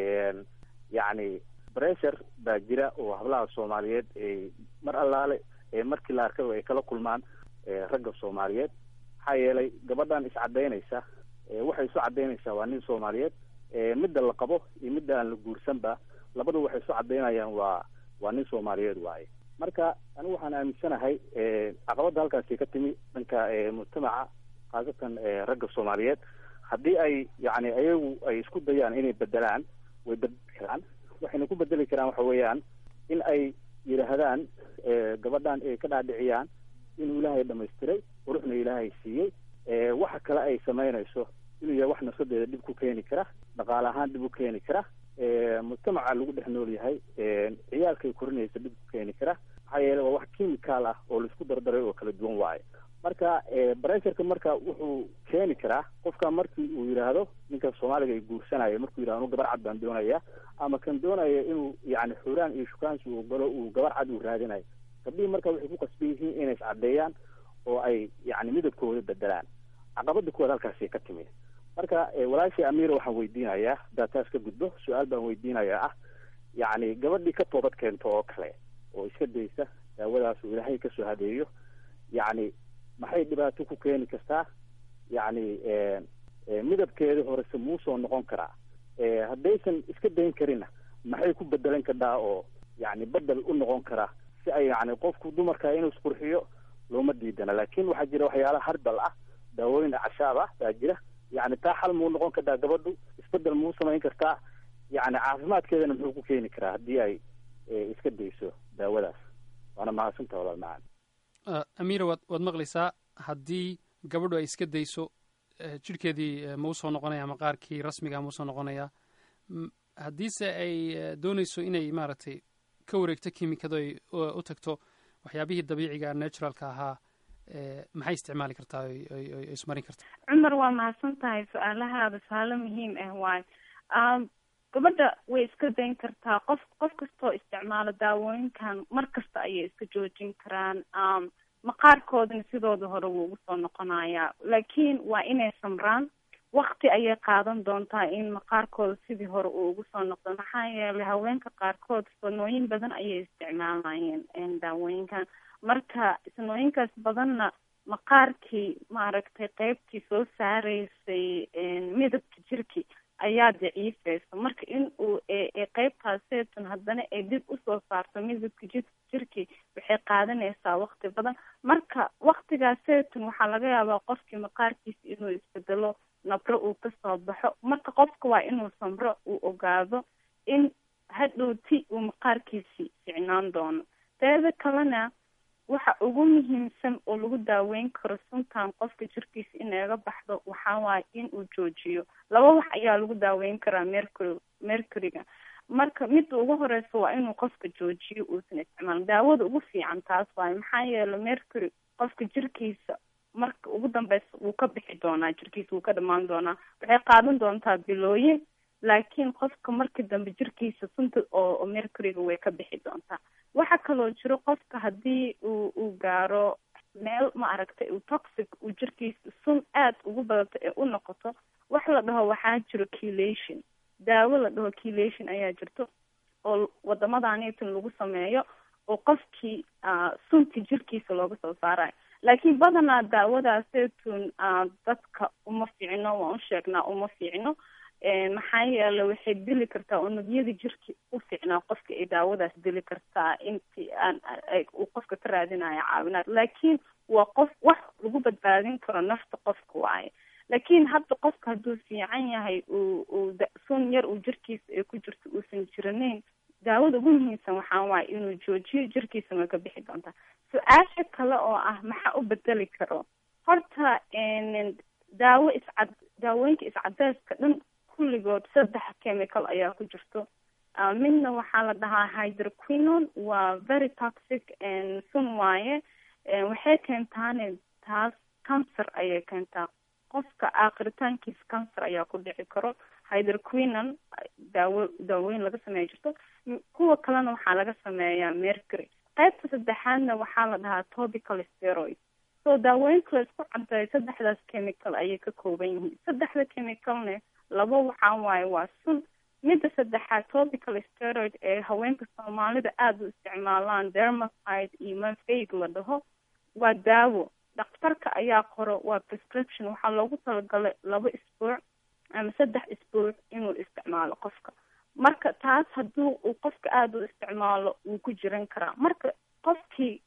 yacni pressure baa jira oo hablaha soomaaliyeed ay mar allaale ee markii la arkaba ay kala kulmaan eh, ragga soomaaliyeed maxaa yeelay gabadhan iscadaynaysa eh, waxay isu cadaynaysaa waa nin soomaaliyeed eh, midda la qabo iyo midda aan la guursanba labadu waxay isu cadaynayaan waa waa nin soomaaliyeed waaye marka anigu waxaan aaminsanahay eh, caqabadda halkaasi ka timi dhanka eh, mujtamaca khaasatan eh, ragga soomaaliyeed haddii ay yacni ayagu ay isku dayaan inay bedelaan way bedeli karaan waxayna ku bedeli karaan waxa weeyaan in ay yidhaahdaan eh, gabadhan ay ka dhaadhiciyaan inuu ilaahay dhamaystiray quruxna ilaahay siiyey eh, waxa kale ay samaynayso inuu yahay wax nafsadeeda dhib ku keeni kara dhaqaale ahaan dhib u keeni kara eh, mujtamaca lagu dhex nool yahay eh, ciyaalkay korinaysa dhib ku keeni kara maxaa yeele waa wax chemical ah oo laisku dardaray oo kala duwan waaye marka bressurka marka wuxuu keeni karaa qofka markii uu yidhaahdo ninka soomaaliga ay guursanayo markuu yidhahdo anu gabar cad baan doonaya ama kan doonaya inuu yani xuraan iyo shukaansi uu galo uu gabar cad uu raadinayo gabdhihii marka waxay ku qasban yihiin inay iscadeeyaan oo ay yani midabkooda bedelaan caqabada kuwaad halkaasi ka timi marka walaashii amiira waxaan weydiinayaa haddaa taas ka gudbo su-aal baan weydiinayaa ah yacni gabadhii ka toobad keento oo kale oo iska daysa daawadaas uu ilaahay kasoo hadeeyo yacni maxay dhibaato ku keeni kartaa yacni midabkeeda horese muusoo noqon karaa haddaysan iska dayn karinna maxay ku bedelan kadhaa oo yani bedel u noqon karaa si ay yani qofku dumarka inuu isqurxiyo looma diidana laakin waxaa jira waxyaala harbal ah daawooyin cashaab ah baa jira yani taa xal muu noqon kartaa gabadhu isbedel muu samayn kartaa yani caafimaadkeedana muxuu ku keeni karaa haddii ay iska dayso daawadaas waana mahadsanta walaal macaan amiira waad waad maqlaysaa haddii gabadhu ay iska dayso jidhkeedii ma usoo noqonaya ama qaarkii rasmiga ma usoo noqonaya haddiise ay doonayso inay maaragtay ka wareegto kimikado ay u tagto waxyaabihii dabiiciga naturalka ahaa maxay isticmaali kartaa oy ismarin kartaa cumar waa mahadsan tahay su-aalahaada su-aalo muhiim ah waayo gabadha way iska dayn kartaa qof qof kastoo isticmaalo daawooyinkan mar kasta ayay iska joojin karaan maqaarkoodana sidooda hore wuu ugu soo noqonayaa laakiin waa inay samraan wakti ayay qaadan doontaa in maqaarkooda sidii hore uu ugu soo noqdo maxaa yeelay haweenka qaarkood sanooyin badan ayay isticmaalayeen daawooyinkan marka sanooyinkaas badanna maqaarkii maaragtay qeybtii soo saareysay midabka jirki ayaa daciifeysa marka in uu qeybtaaseetun haddana ay dib usoo saarto midabka ji jirki waxay qaadanaysaa wakti badan marka waktigaaseetun waxaa laga yaabaa qofkii maqaarkiisa inuu isbedelo nabro uu kasoo baxo marka qofka waa inuu samro uu ogaado in hadhowti uu maqaarkiisi ficnaan doono teeda kalena waxa ugu muhiimsan oo lagu daaweyn karo suntan qofka jirkiisa inaga baxdo waxaa waaye in uu joojiyo laba wax ayaa lagu daaweyn karaa mercury mercuryga marka midda ugu horeysa waa inuu qofka joojiyo uusan isticmaalin daawada ugu fiican taas waaye maxaa yeelay mercury qofka jirkiisa marka ugu dambeysa wuu ka bixi doonaa jirkiisa wuu ka dhamaan doonaa waxay qaadan doontaa bilooyin laakiin qofka marka dambe jirkiisa sunta oo mercuryga way ka bixi doontaa waxaa kaloo jiro qofka haddii uu uu gaaro meel ma aragtay uu toxic uu jirkiisa sun aada ugu badato ee u noqoto wax la dhaho waxaa jiro kilation daawo la dhaho kilation ayaa jirto oo wadamadaanitan lagu sameeyo oo qofkii sunti jirkiisa looga soo saarayo laakiin badanaa daawadaaseetun dadka uma fiicno waan u sheegnaa uma fiicno maxaa yeele waxay dili kartaa unugyada jirki u fiicnaa qofka ay daawadaas dili kartaa intii aan uu qofka ka raadinayo caawinaad laakiin waa qof wax lagu badbaadin karo nafta qofka waaye laakiin hadda qofka hadduu fiican yahay uu uu sun yar uu jirkiisa ay ku jirto uusan jiranayn daawada ugu muhiimsan waxaa waaye inuu joojiyo jirkiisana ka bixi doontaa su-aasha kale oo ah maxaa u bedeli karo horta daawo iscad daawooyinka iscadeeska dhan kulligood saddex chemical ayaa ku jirto midna waxaa la dhahaa hydroquinon waa very toxic sun waaye waxay keentaane taas cancer ayay keentaa qofka aakhiritaankiisa cancer ayaa ku dhici karo hydroquinon daawo daawooyin laga sameeya jirto kuwa kalena waxaa laga sameeyaa mercury qaybta saddexaadna waxaa la dhahaa topical steroid so daawooyinka la isku cadeeyo saddexdaas chemical ayay ka kooban yihiin saddexda chemicalne laba waxaa waaye waa sun midda saddexaad topical steroid ee haweenka soomaalida aada u isticmaalaan dermacide iyo mafeig la dhaho waa daawo dhakhtarka ayaa qoro waa prescription waxaa loogu talagalay laba isbuuc ama saddex isbuuc inuu isticmaalo qofka marka taas hadduu uu qofka aada u isticmaalo wuu ku jiran karaa marka qofkii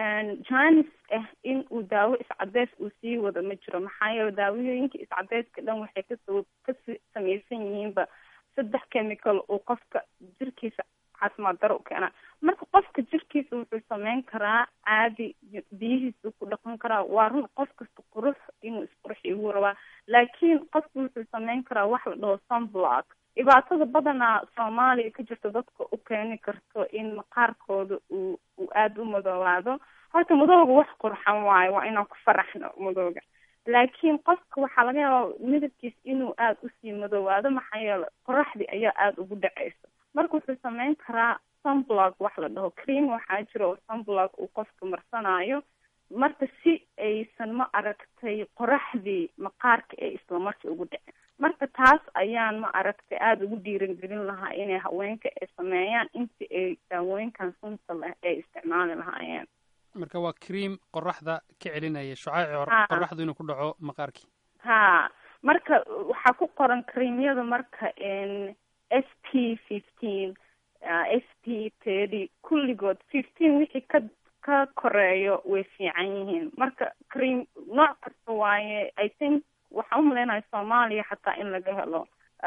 janis ah in uu daawo iscadeys uu sii wado ma jiro maxaa yeele daawooyinka iscadeyska dhan waxay kasoo ka samaysan yihiinba saddex chemical uu qofka jirkiisa caafimaad daro u keenaa marka qofka jirkiisa wuxuu sameyn karaa caadi biyihiisa ku dhaqan karaa waa run qof kasta qurux inuu isqurxiyo wuu rabaa laakiin qofka wuxuu sameyn karaa wax la dhaho sunblock dhibaatada badanaa soomaaliya ka jirta dadka u keeni karto in maqaarkooda uu uu aada u madoobaado horta madooga wax qurxan waayo waa inaan ku faraxno madooga laakiin qofka waxaa laga yaabaa midabkiis inuu aada usii madoobaado maxaa yeele qoraxdii ayaa aada ugu dhaceysa marka wuxuu sameyn karaa sunblock wax la dhaho cream waxaa jira oo sunblock uu qofka marsanayo marka si aysan ma aragtay qoraxdii maqaarka ee islamarkii ugu dhicin marka taas ayaan ma aragtay aada ugu dhiirangelin lahaa inay haweenka ay sameeyaan intii ay daawooyinkan sunta leh ay isticmaali lahaayeen marka waa cream qoraxda ka celinaya shucaaci qoraxdu inuu ku dhaco maqaarkii ha marka waxaa ku qoran creamyada marka s p fifteen s p thirty kulligood fifteen wixii ka ka koreeyo way fiican yihiin marka cream nooc kasta waaye i think waxaan umaleynaya soomaaliya xataa in laga helo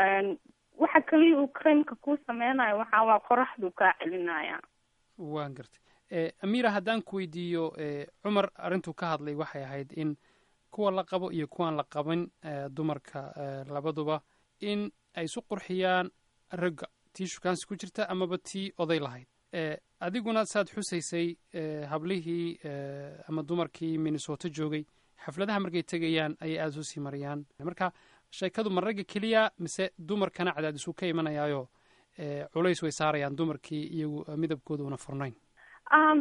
waxa kaliya uu creamka ku sameynayo waxaa waa qoraxdu kaa celinaya waan gartay amira haddaan ku weydiiyo cumar arrintuu ka hadlay waxay ahayd in kuwa la qabo iyo kuwaan la qaban dumarka labaduba in ay isu qurxiyaan ragga tii shukaansi ku jirta amaba tii oday lahayd adiguna saad xusaysay hablihii ama dumarkii minnesota joogay xafladaha markay tegayaan ayay aada usii mariyaan marka sheekadu ma ragga keliya mise dumarkana cadaadisu ka imanayaayo culays way saarayaan dumarkii iyagu midabkooda una furnayn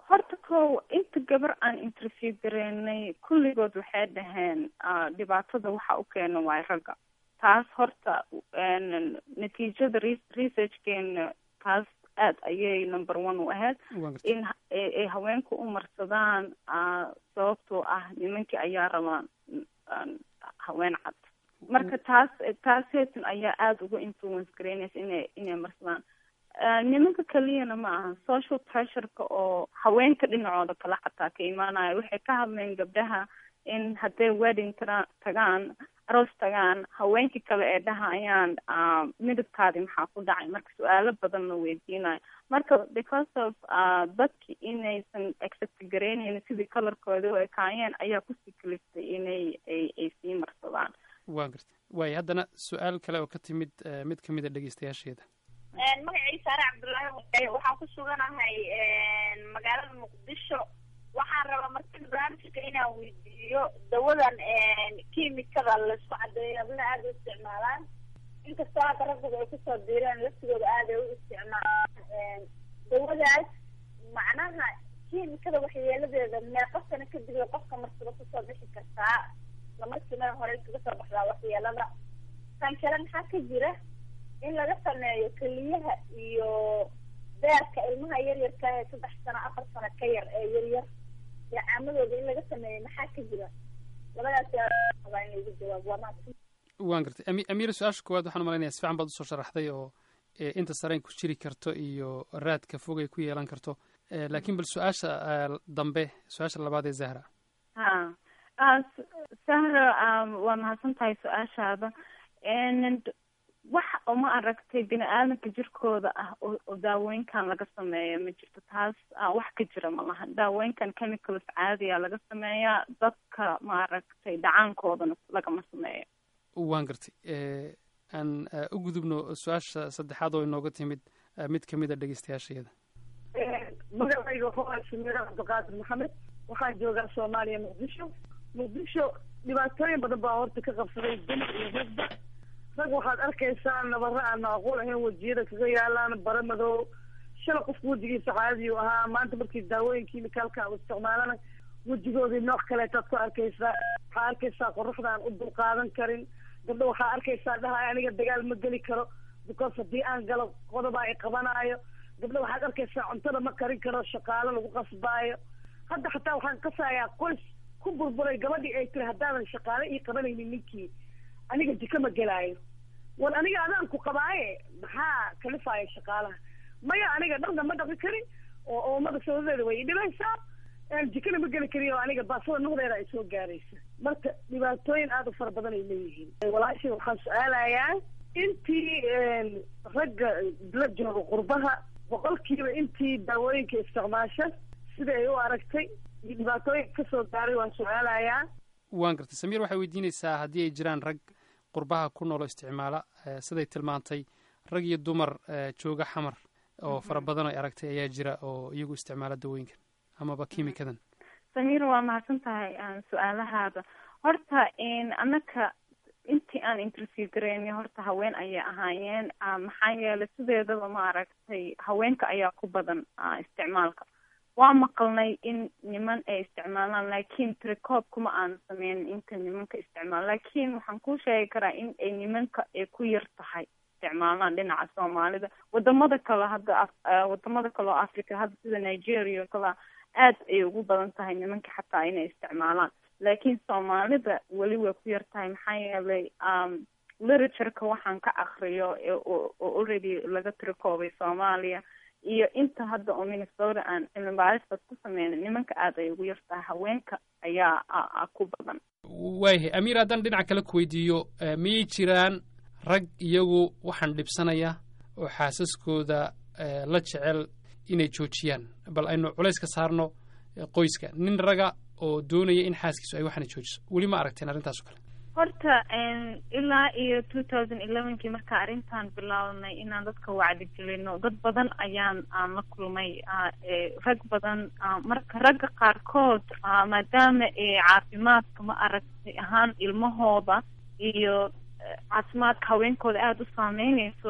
horta kow inta gabar aan interview gareynay kulligood waxay dhaheen ah, dhibaatada waxa u keena waay ragga taas horta een, natiijada re- researchkeena taas aad ayay number one u ahayd in ha- ay ay haweenku u marsadaan ah, sababtoo ah nimankii ayaa rabaan aan haween cad marka taas taas heetan ayaa aada uga influence gareynaysa inay inay marsadaan Ah, nimanka keliyana ma aha social pressureka oo haweenka dhinacooda kale xataa ka imaanaya waxay ka hadleen gabdhaha in hadday wedding tara- tagaan aroos tagaan haweenkii kale ee dhahayaan ah, midabkaadi maxaa ku dhacay marka su-aalo badan la weydiinayo marka because of ah, dadki inaysan accept gareynaynin sidii colorkooda u ekaayeen ayaa kusii kaliftay inay ay ay sii marsadaan waan gartay waayo haddana su-aal kale oo ka timid eh, mid ka mid a dhegeystayaasheeda magacay saare cabdullaahi wadaye waxaan ku suganahay magaalada muqdisho waxaan rabaa markii barnaamijka inaan weydiiyo dawadan kiimikada laisku cadeeyo habna aada u isticmaalaan inkastoo hadda raggoda ay kusoo diireen laftigooda aad ay u isticmaalaan dawadaas macnaha kiimikada waxyeeladeeda meeqa sano kadib ay qofka marsada kusoo bixi kartaa isla markiina hore kaga soo baxdaa waxyeelada tan kale maxaa ka jira in laga sameeyo keliyaha iyo beerka ilmaha yaryarka ee saddex sano afar sano ka yar ee yaryar iyo caamadooda in laga sameeyo maxaa ka jira labadaas rabaa in laigu jawaabo waa mahadsan waan gartay Ami- amiira su-aasha koowaad waxaan umalaynaya si fiican baad usoo sharaxday oo eh, inta sareen ku jiri karto iyo raadka fog ay ku yeelan karto Eh, laakiin bal su-aasha eh, dambe su-aasha labaad ee zahra ha ah, S- sahra um, waa mahadsan tahay su-aashaada And wax uma aragtay bini aadamka jirkooda ah oo oo daawooyinkan laga sameeya ma jirto taas ah, wax ka jira ma laha daawooyinkan chemicals caadiya laga sameeyaa dadka ma aragtay dhacaankoodana lagama sameeyo waan gartay Eh, aan eh, u gudubno su-aasha saddexaad oo inooga timid eh, mid ka mid a dhegeystayaasheeda magacayga waa shamiira cabdiqaadir maxamed waxaan joogaa soomaaliya muqdisho muqdisho dhibaatooyin badan baa horta ka qabsaday dumar iyo ragba rag waxaad arkaysaa nabaro aan macquul ahayn wejiyada kaga yaalaan bara madow shala qofka wejigiisa caadiyu ahaa maanta markii daawooyin kiimikaalka u isticmaalana wejigoodii nooc kaleetaad ku arkaysaa waxaa arkaysaa qoraxda aan u dulqaadan karin gabdho waxaa arkaysaa dhahay aniga dagaal ma geli karo because haddii aan galo qodobaa i qabanaayo gabdho waxaad arkaysaa cuntada ma karin karo shaqaalo lagu qasbaayo hadda xataa waxaan kasayaa qoys ku burburay gabadhii ay tiri haddaadan shaqaale ii qabanaynin ninkii aniga jiko ma gelaayo war aniga adaan ku qabaaye maxaa kalifaaya shaqaalaha maya aniga dharna ma dhaqi karin oo oomada sabadeeda way idhibaysaa een jikana ma geli karin oo aniga baasada nuqdeeda ay soo gaaraysa marka dhibaatooyin aada u fara badan ay leeyihiin walaashay waxaan su-aalayaa intii een, ragga la jooga qurbaha boqolkiiba intii daawooyinka isticmaasha sida ay u aragtay iyo dhibaatooyinka kasoo gaaray waan su-aalayaa waan gartay samiir waxay weydiinaysaa haddii ay jiraan rag qurbaha ku noolo isticmaala eh, siday tilmaantay rag iyo dumar eh, jooga xamar oo fara badan ay aragtay ayaa jira oo iyagu isticmaala dawooyinkan amaba kiimikadan samiira waa mahadsan tahay aan su-aalahaada horta in annaka intii aan interview gareynay horta haween ayay ahaayeen ah, maxaa yeelay sideedaba ma aragtay haweenka ayaa ku badan ah, isticmaalka waa maqalnay in niman ay isticmaalaan laakiin tirecob kuma aan sameynin inta nimanka isticmaal laakiin waxaan kuu sheegi karaa in ay nimanka ay ku yar tahay isticmaalaan dhinaca soomaalida wadamada kale hadda af- ah, wadamada kale oo africa hadda sida nigeria oo kale aad ay ugu badan tahay nimanka xataa inay isticmaalaan laakiin soomaalida weli way ku yar tahay maxaa yeelay um, literatureka waxaan ka akriyo ee oo oo already laga tirakoobay soomaaliya iyo inta hadda oo minnesota aan cilmi baaristaas ku sameynin nimanka aad ay ugu yar tahay haweenka ayaa a- a ku badan waayahay amiir haddaan dhinaca kale ku weydiiyo eh, miyay jiraan rag iyagu waxaan dhibsanaya oo xaasaskooda eh, la jecel inay joojiyaan bal aynu culays ka saarno eh, qoyska nin raga oo doonaya in xaaskiisu ay waxaana joojiso weli ma aragteen arrintaas oo kale horta n ilaa iyo two thousand elevenkii markaa arrintan bilaabnay inaan dadka wacdi gelino dad badan ayaan aan la kulmay ah, ee, rag badan ah, marka ragga qaarkood ah, maadaama ee caafimaadka ma aragtay ahaan ilmahooda iyo eh, caafimaadka haweenkooda aada u saameyneyso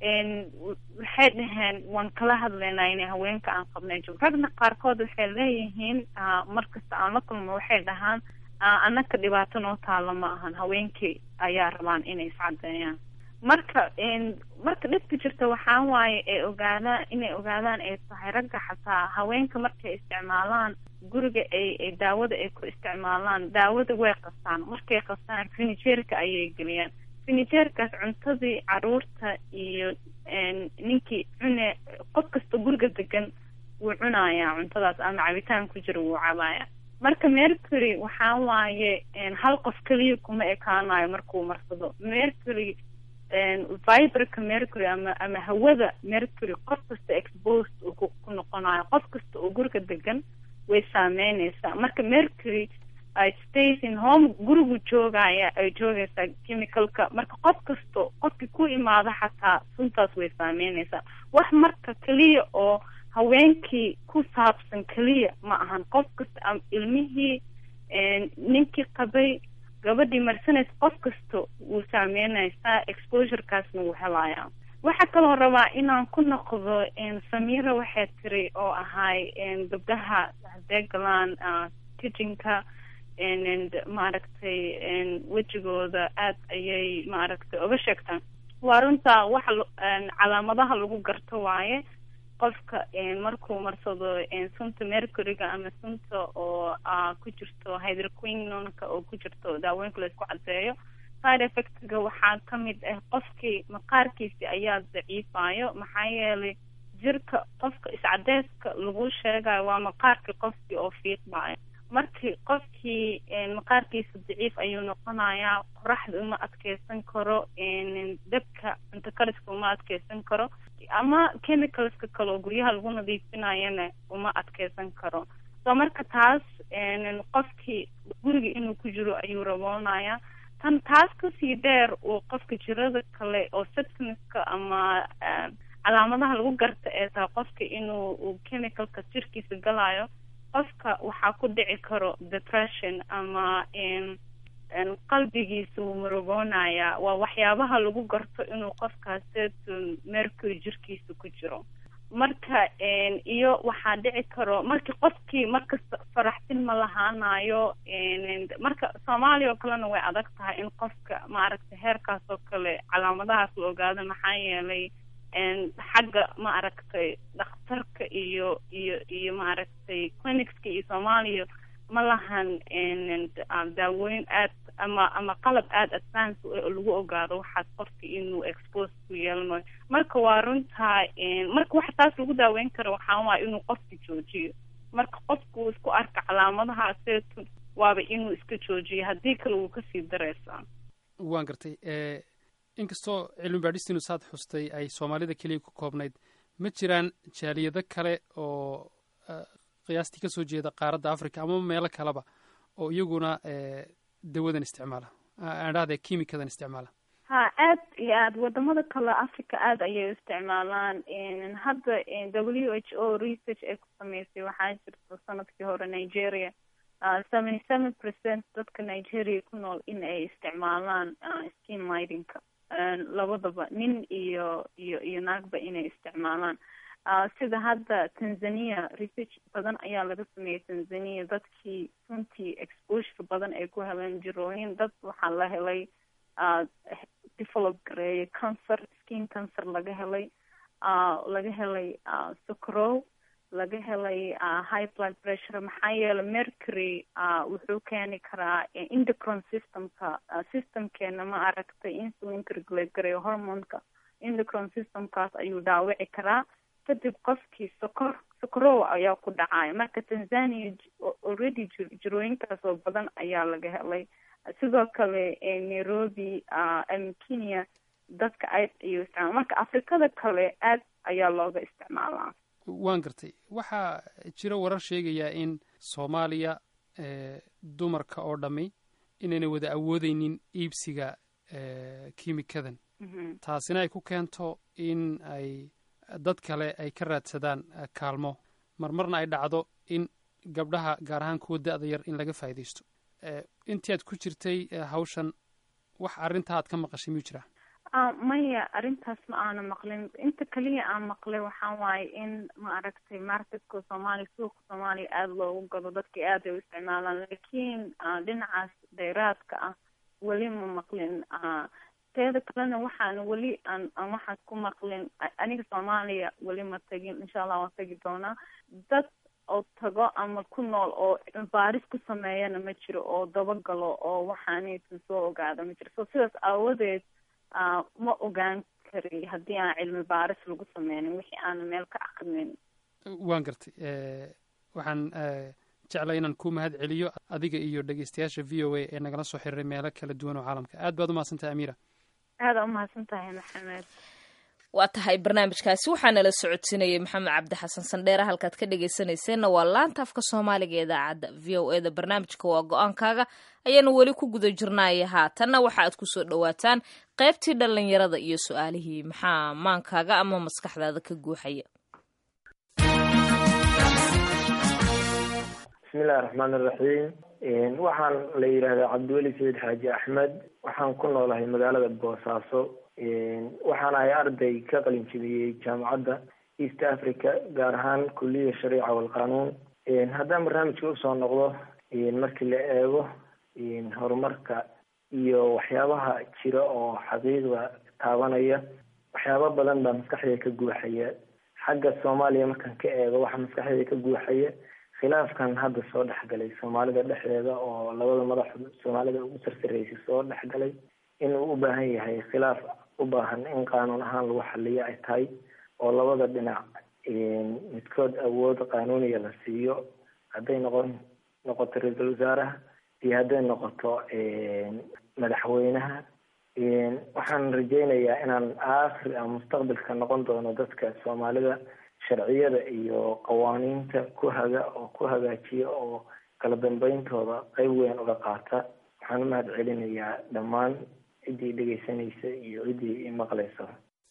waxay dhaheen waan kala hadlaynaa inay haweenka aan qabnay joog ragna qaarkood waxay leeyihiin markasta aan la kulmo waxay dhahaan annaka dhibaato noo taalo ma ahan haweenkii ayaa rabaan inay iscadeeyaan marka marka dhibka jirta waxaa waaye ay ogaadaan inay ogaadaan ay tahay ragga xataa haweenka markay isticmaalaan guriga ay ay daawada ay ku isticmaalaan daawada way qastaan markay qastaan finijeerka ayay geliyaan finijeerkaas cuntadii caruurta iyo ninkii cune qof kasta guriga degan wuu cunayaa cuntadaas ama cabitaan ku jira wuu cabaaya marka mercury waxaa waaye hal qof keliya kuma ekaanayo markuu marsado mercury viberka mercury ama ama hawada mercury qof kasta exposed uu ku noqonayo qof kasta oo guriga degan way saameyneysaa marka mercury stays in home gurigu joogaya ay joogaysaa chemicalka marka qof kasto qofkii ku imaada xataa suntaas way saameyneysaa wax marka keliya oo haweenkii ku saabsan keliya ma ahan qof kasta ilmihii ninkii qabay gabadhii marsanaysa qof kasta wuu saameynaysaa exposurekaasna wuu helayaa waxaa kaloo rabaa inaan ku noqdo samira waxay tiri oo ahay gabdhaha hadee galaan kitchenka maaragtay wejigooda aad ayay maaragtay oga sheegtaan waa runtaa waxa calaamadaha lagu garto waaye qofka markuu marsado sunta mercuryga ama sunta oo ku jirto hydroquinonka oo ku jirto daawooyinka laisku cadeeyo side effectga waxaa kamid ah qofkii maqaarkiisi ayaa daciifayo maxaa yeelay jirka qofka iscadeyska lagu sheegayo waa maqaarkii qofkii oo fiiqbayo markii qofkii maqaarkiisa daciif ayuu noqonayaa qoraxda uma adkeysan karo dabka cunto kariska uma adkeysan karo ama chemicalska kale oo guryaha lagu nadiifinayana uma adkeysan karo so marka taas qofkii guriga inuu ku jiro ayuu raboonaya tan taas kasii dheer uu qofka jirada kale oo symptomska ama calaamadaha lagu garta ee tahay qofka inuu chemicalka jirkiisa galayo qofka waxaa ku dhici karo depression ama qalbigiisa wuu murugoonaya waa waxyaabaha lagu garto inuu qofkaas mercury jirkiisa ku jiro marka iyo waxaa dhici karo markii qofkii markasta faraxsin ma lahaanayo marka soomaaliya oo kalena way adag tahay in qofka maaragtay heerkaas oo kale calaamadahaas la ogaado maxaa yeelay xagga ma aragtay dhakhtarka iyo iyo iyo maaragtay clinicska iyo soomaaliya ma lahan daawooyin aad ama ama qalab aada advance oo lagu ogaado waxaas qofka inuu expose ku yeelanayo marka waa runtaa marka waxa taas lagu daaweyn karo waxaa waaya inuu qofka joojiyo marka qofku isku arka calaamadaha seetu waaba inuu iska joojiyo haddii kale wuu kasii dareysaa waan gartay inkastoo cilmi baadhistiinu saad xustay ay soomaalida keliya ku koobnayd ma jiraan jaaliyado kale oo qiyaastii kasoo jeeda qaaradda africa ama meelo kaleba oo iyaguna dawadan isticmaala aan dhahda kimikadan isticmaala ha aad iyo aad wadamada kale africa aada ayay u isticmaalaan hadda w h o research ay ku sameysay waxaa jirta sanadkii hore nigeria seventy seven percent dadka nigeria ku nool in ay isticmaalaan skin lightingka labadaba nin iyo iyo iyo naagba inay isticmaalaan sida hadda tanzania research badan ayaa laga sameeyey tanzania dadkii runtii exposure badan ay ku heleen jirooyin dad waxaa la helay develop gareeyay cancer skin cancer laga helay laga helay socrow laga helay high blood pressure maxaa yeelay mercury wuxuu keeni karaa indocron systemka systemkeena ma aragtay insulinka regulate gareeyo hormonka indocron systemkaas ayuu dhaawici karaa kadib qofkii sokor sokorow ayaa ku dhacaya marka tanzania already jirooyinkaas oo badan ayaa laga helay sidoo kale nairobi ama kenya dadka aad ayuu isticmaala marka afrikada kale aad ayaa looga isticmaalaa waan gartay waxaa jira warar sheegaya in soomaaliya dumarka oo dhammi inayna wada awoodeynin iibsiga kimikadan taasina ay ku keento in ay dad kale ay ka raadsadaan kaalmo marmarna ay dhacdo in gabdhaha gaar ahaan kuwa da-da yar in laga faa'iidaysto intii aad ku jirtay hawshan wax arrintaa aad ka maqashay miyuu jiraa Ah, maya arrintaas ma aana maqlin inta kaliya aan maqlay waxaa waaye in ma aragtay marketka soomaaliya suuqa soomaaliya aada loogu gado dadka aad ay u isticmaalaan laakiin ah, dhinacaas dheeraadka ah weli ma maqlin ah, teeda kalena waxaan weli aan aan waxaas ku maqlin a- aniga soomaaliya weli ma tagin insha allah waan tagi doonaa dad oo tago ama ku nool oo baaris ku sameeyana ma jiro oo dabagalo oo waxaanaysan soo ogaada ma jiro so sidaas aawadeed ah, ma ogaan kari haddii aan cilmi baaris lagu sameynin wixii aanan meel ka aqrinin waan gartay Eh, waxaan eh, jeclay inaan ku mahad celiyo adiga iyo dhegeystayaasha v o a ee nagala soo xiriiray meelo kala duwan oo caalamka aad baad umahadsantahay amiira aada umahadsan tahay maxamed waa tahay barnaamijkaasi waxaa nala socodsiinayay maxamed cabdi xasan sandheere halkaad ka dhegaysanayseena waa laanta afka soomaaliga ee idaacadda v o e da barnaamijka waa go-aankaaga ayaanu weli ku guda jirnaaye haatanna waxa aad kusoo dhowaataan qaybtii dhallinyarada iyo su-aalihii maxaa maankaaga ama maskaxdaada ka guuxaya bismillahi raxmaan iraxiim waxaan la yidhaahdaa cabdiweli sayid xaaji axmed waxaan ku noolahay magaalada boosaaso waxaan ahay arday ka qalin jebiyey jaamacadda east africa gaar ahaan kuliya shariica walqanuun haddaan barnaamijka usoo noqdo markii la eego horumarka iyo waxyaabaha jira oo xaqiiqda taabanaya waxyaabo badan baa maskaxdayda ka guuxaya xagga soomaaliya markaan ka eego waxaa maskaxdayda ka guuxaya khilaafkan hadda soo dhexgalay soomaalida dhexdeeda oo labada madax soomaalida ugu sarsareysay soo dhexgalay inuu u baahan yahay khilaaf u baahan in qaanuun ahaan lagu xaliyo ay tahay oo labada dhinac midkood awood qaanuuniya la siiyo hadday noqon noqoto ra-iisul wasaaraha iyo hadday noqoto madaxweynaha waxaan rajeynayaa inaan aakhir ama mustaqbalka noqon doono dadka soomaalida sharciyada iyo qawaaniinta ku haga oo ku hagaajiya oo kala dambeyntooda qeyb weyn uga qaata waxaan u mahad celinayaa dhammaan ciddii dhegeysanaysa iyo ciddii imaqlaysa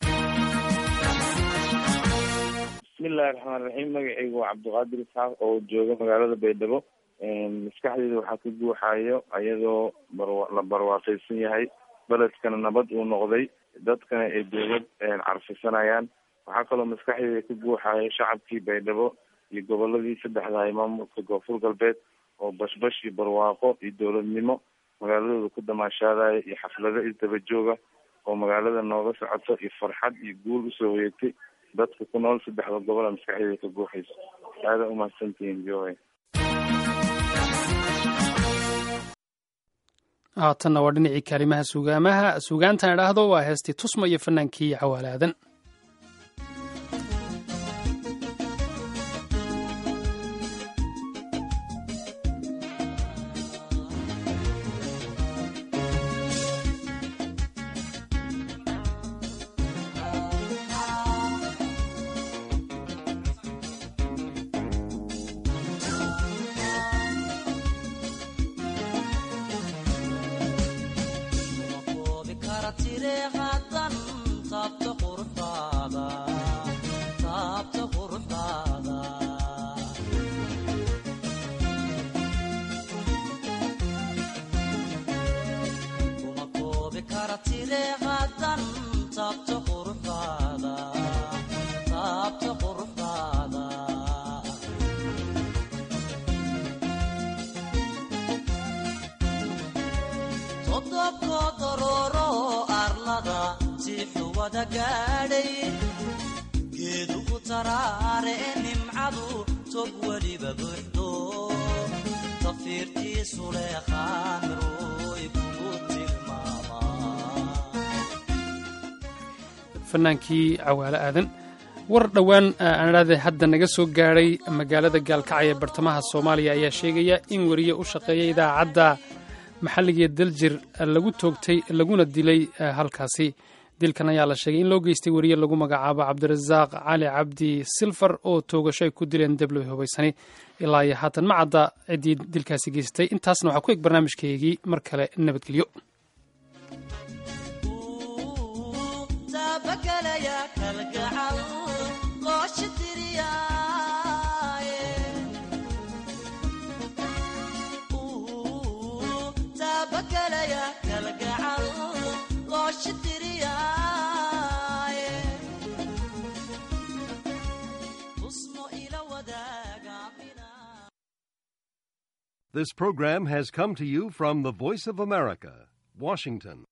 bismillahi raxmaan raxiim magacaygu waa cabdiqaadir isxaaq oo jooga magaalada baydhabo maskaxdeyda waxaa ka guuxayo ayadoo barwa la barwaaqeysan yahay beledkana nabad uu noqday dadkana ay dowlad carfisanayaan waxaa kaloo maskaxdeyda ka guuxayo shacabkii baydhabo iyo goboladii saddexda ay maamulka koonfur galbeed oo bashbash iyo barwaaqo iyo dowladnimo magaaladooda ku damaashaadaya iyo xaflado isdaba jooga oo magaalada nooga socoto iyo farxad iyo guul usoo hoyatay dadka ku nool saddexda gobola maskaxdeyda ka guuxayso aada umahadsantihiin v o a haatanna waa dhinacii kaalimaha sugaamaha sugaantan idhaahdo waa heestii tusma iyo fanaankii cawaalaadan geedugu taraare nimcadu tog weliba buuxdo tafiirtiisu leeqaamiroy kugu fanaankii cawaale aadan war dhowaan aan idhaahday hadda naga soo gaadhay magaalada gaalkacyo ee bartamaha soomaaliya ayaa sheegaya in weriye u shaqeeya idaacadda maxalligae daljir lagu toogtay laguna dilay halkaasi dilkan ayaa la sheegay in loo geystay weriye lagu magacaabo cabdirasaaq cali cabdi silfar oo toogasho ay ku dileen debloy hubaysani ilaa iyo haatan ma cadda ciddii dilkaasi geystay intaasna waxaa ku eg barnaamijkeygii mar kale nabadgelyo kalgacal loo shitiriyaa This program has come to you from the Voice of America, Washington.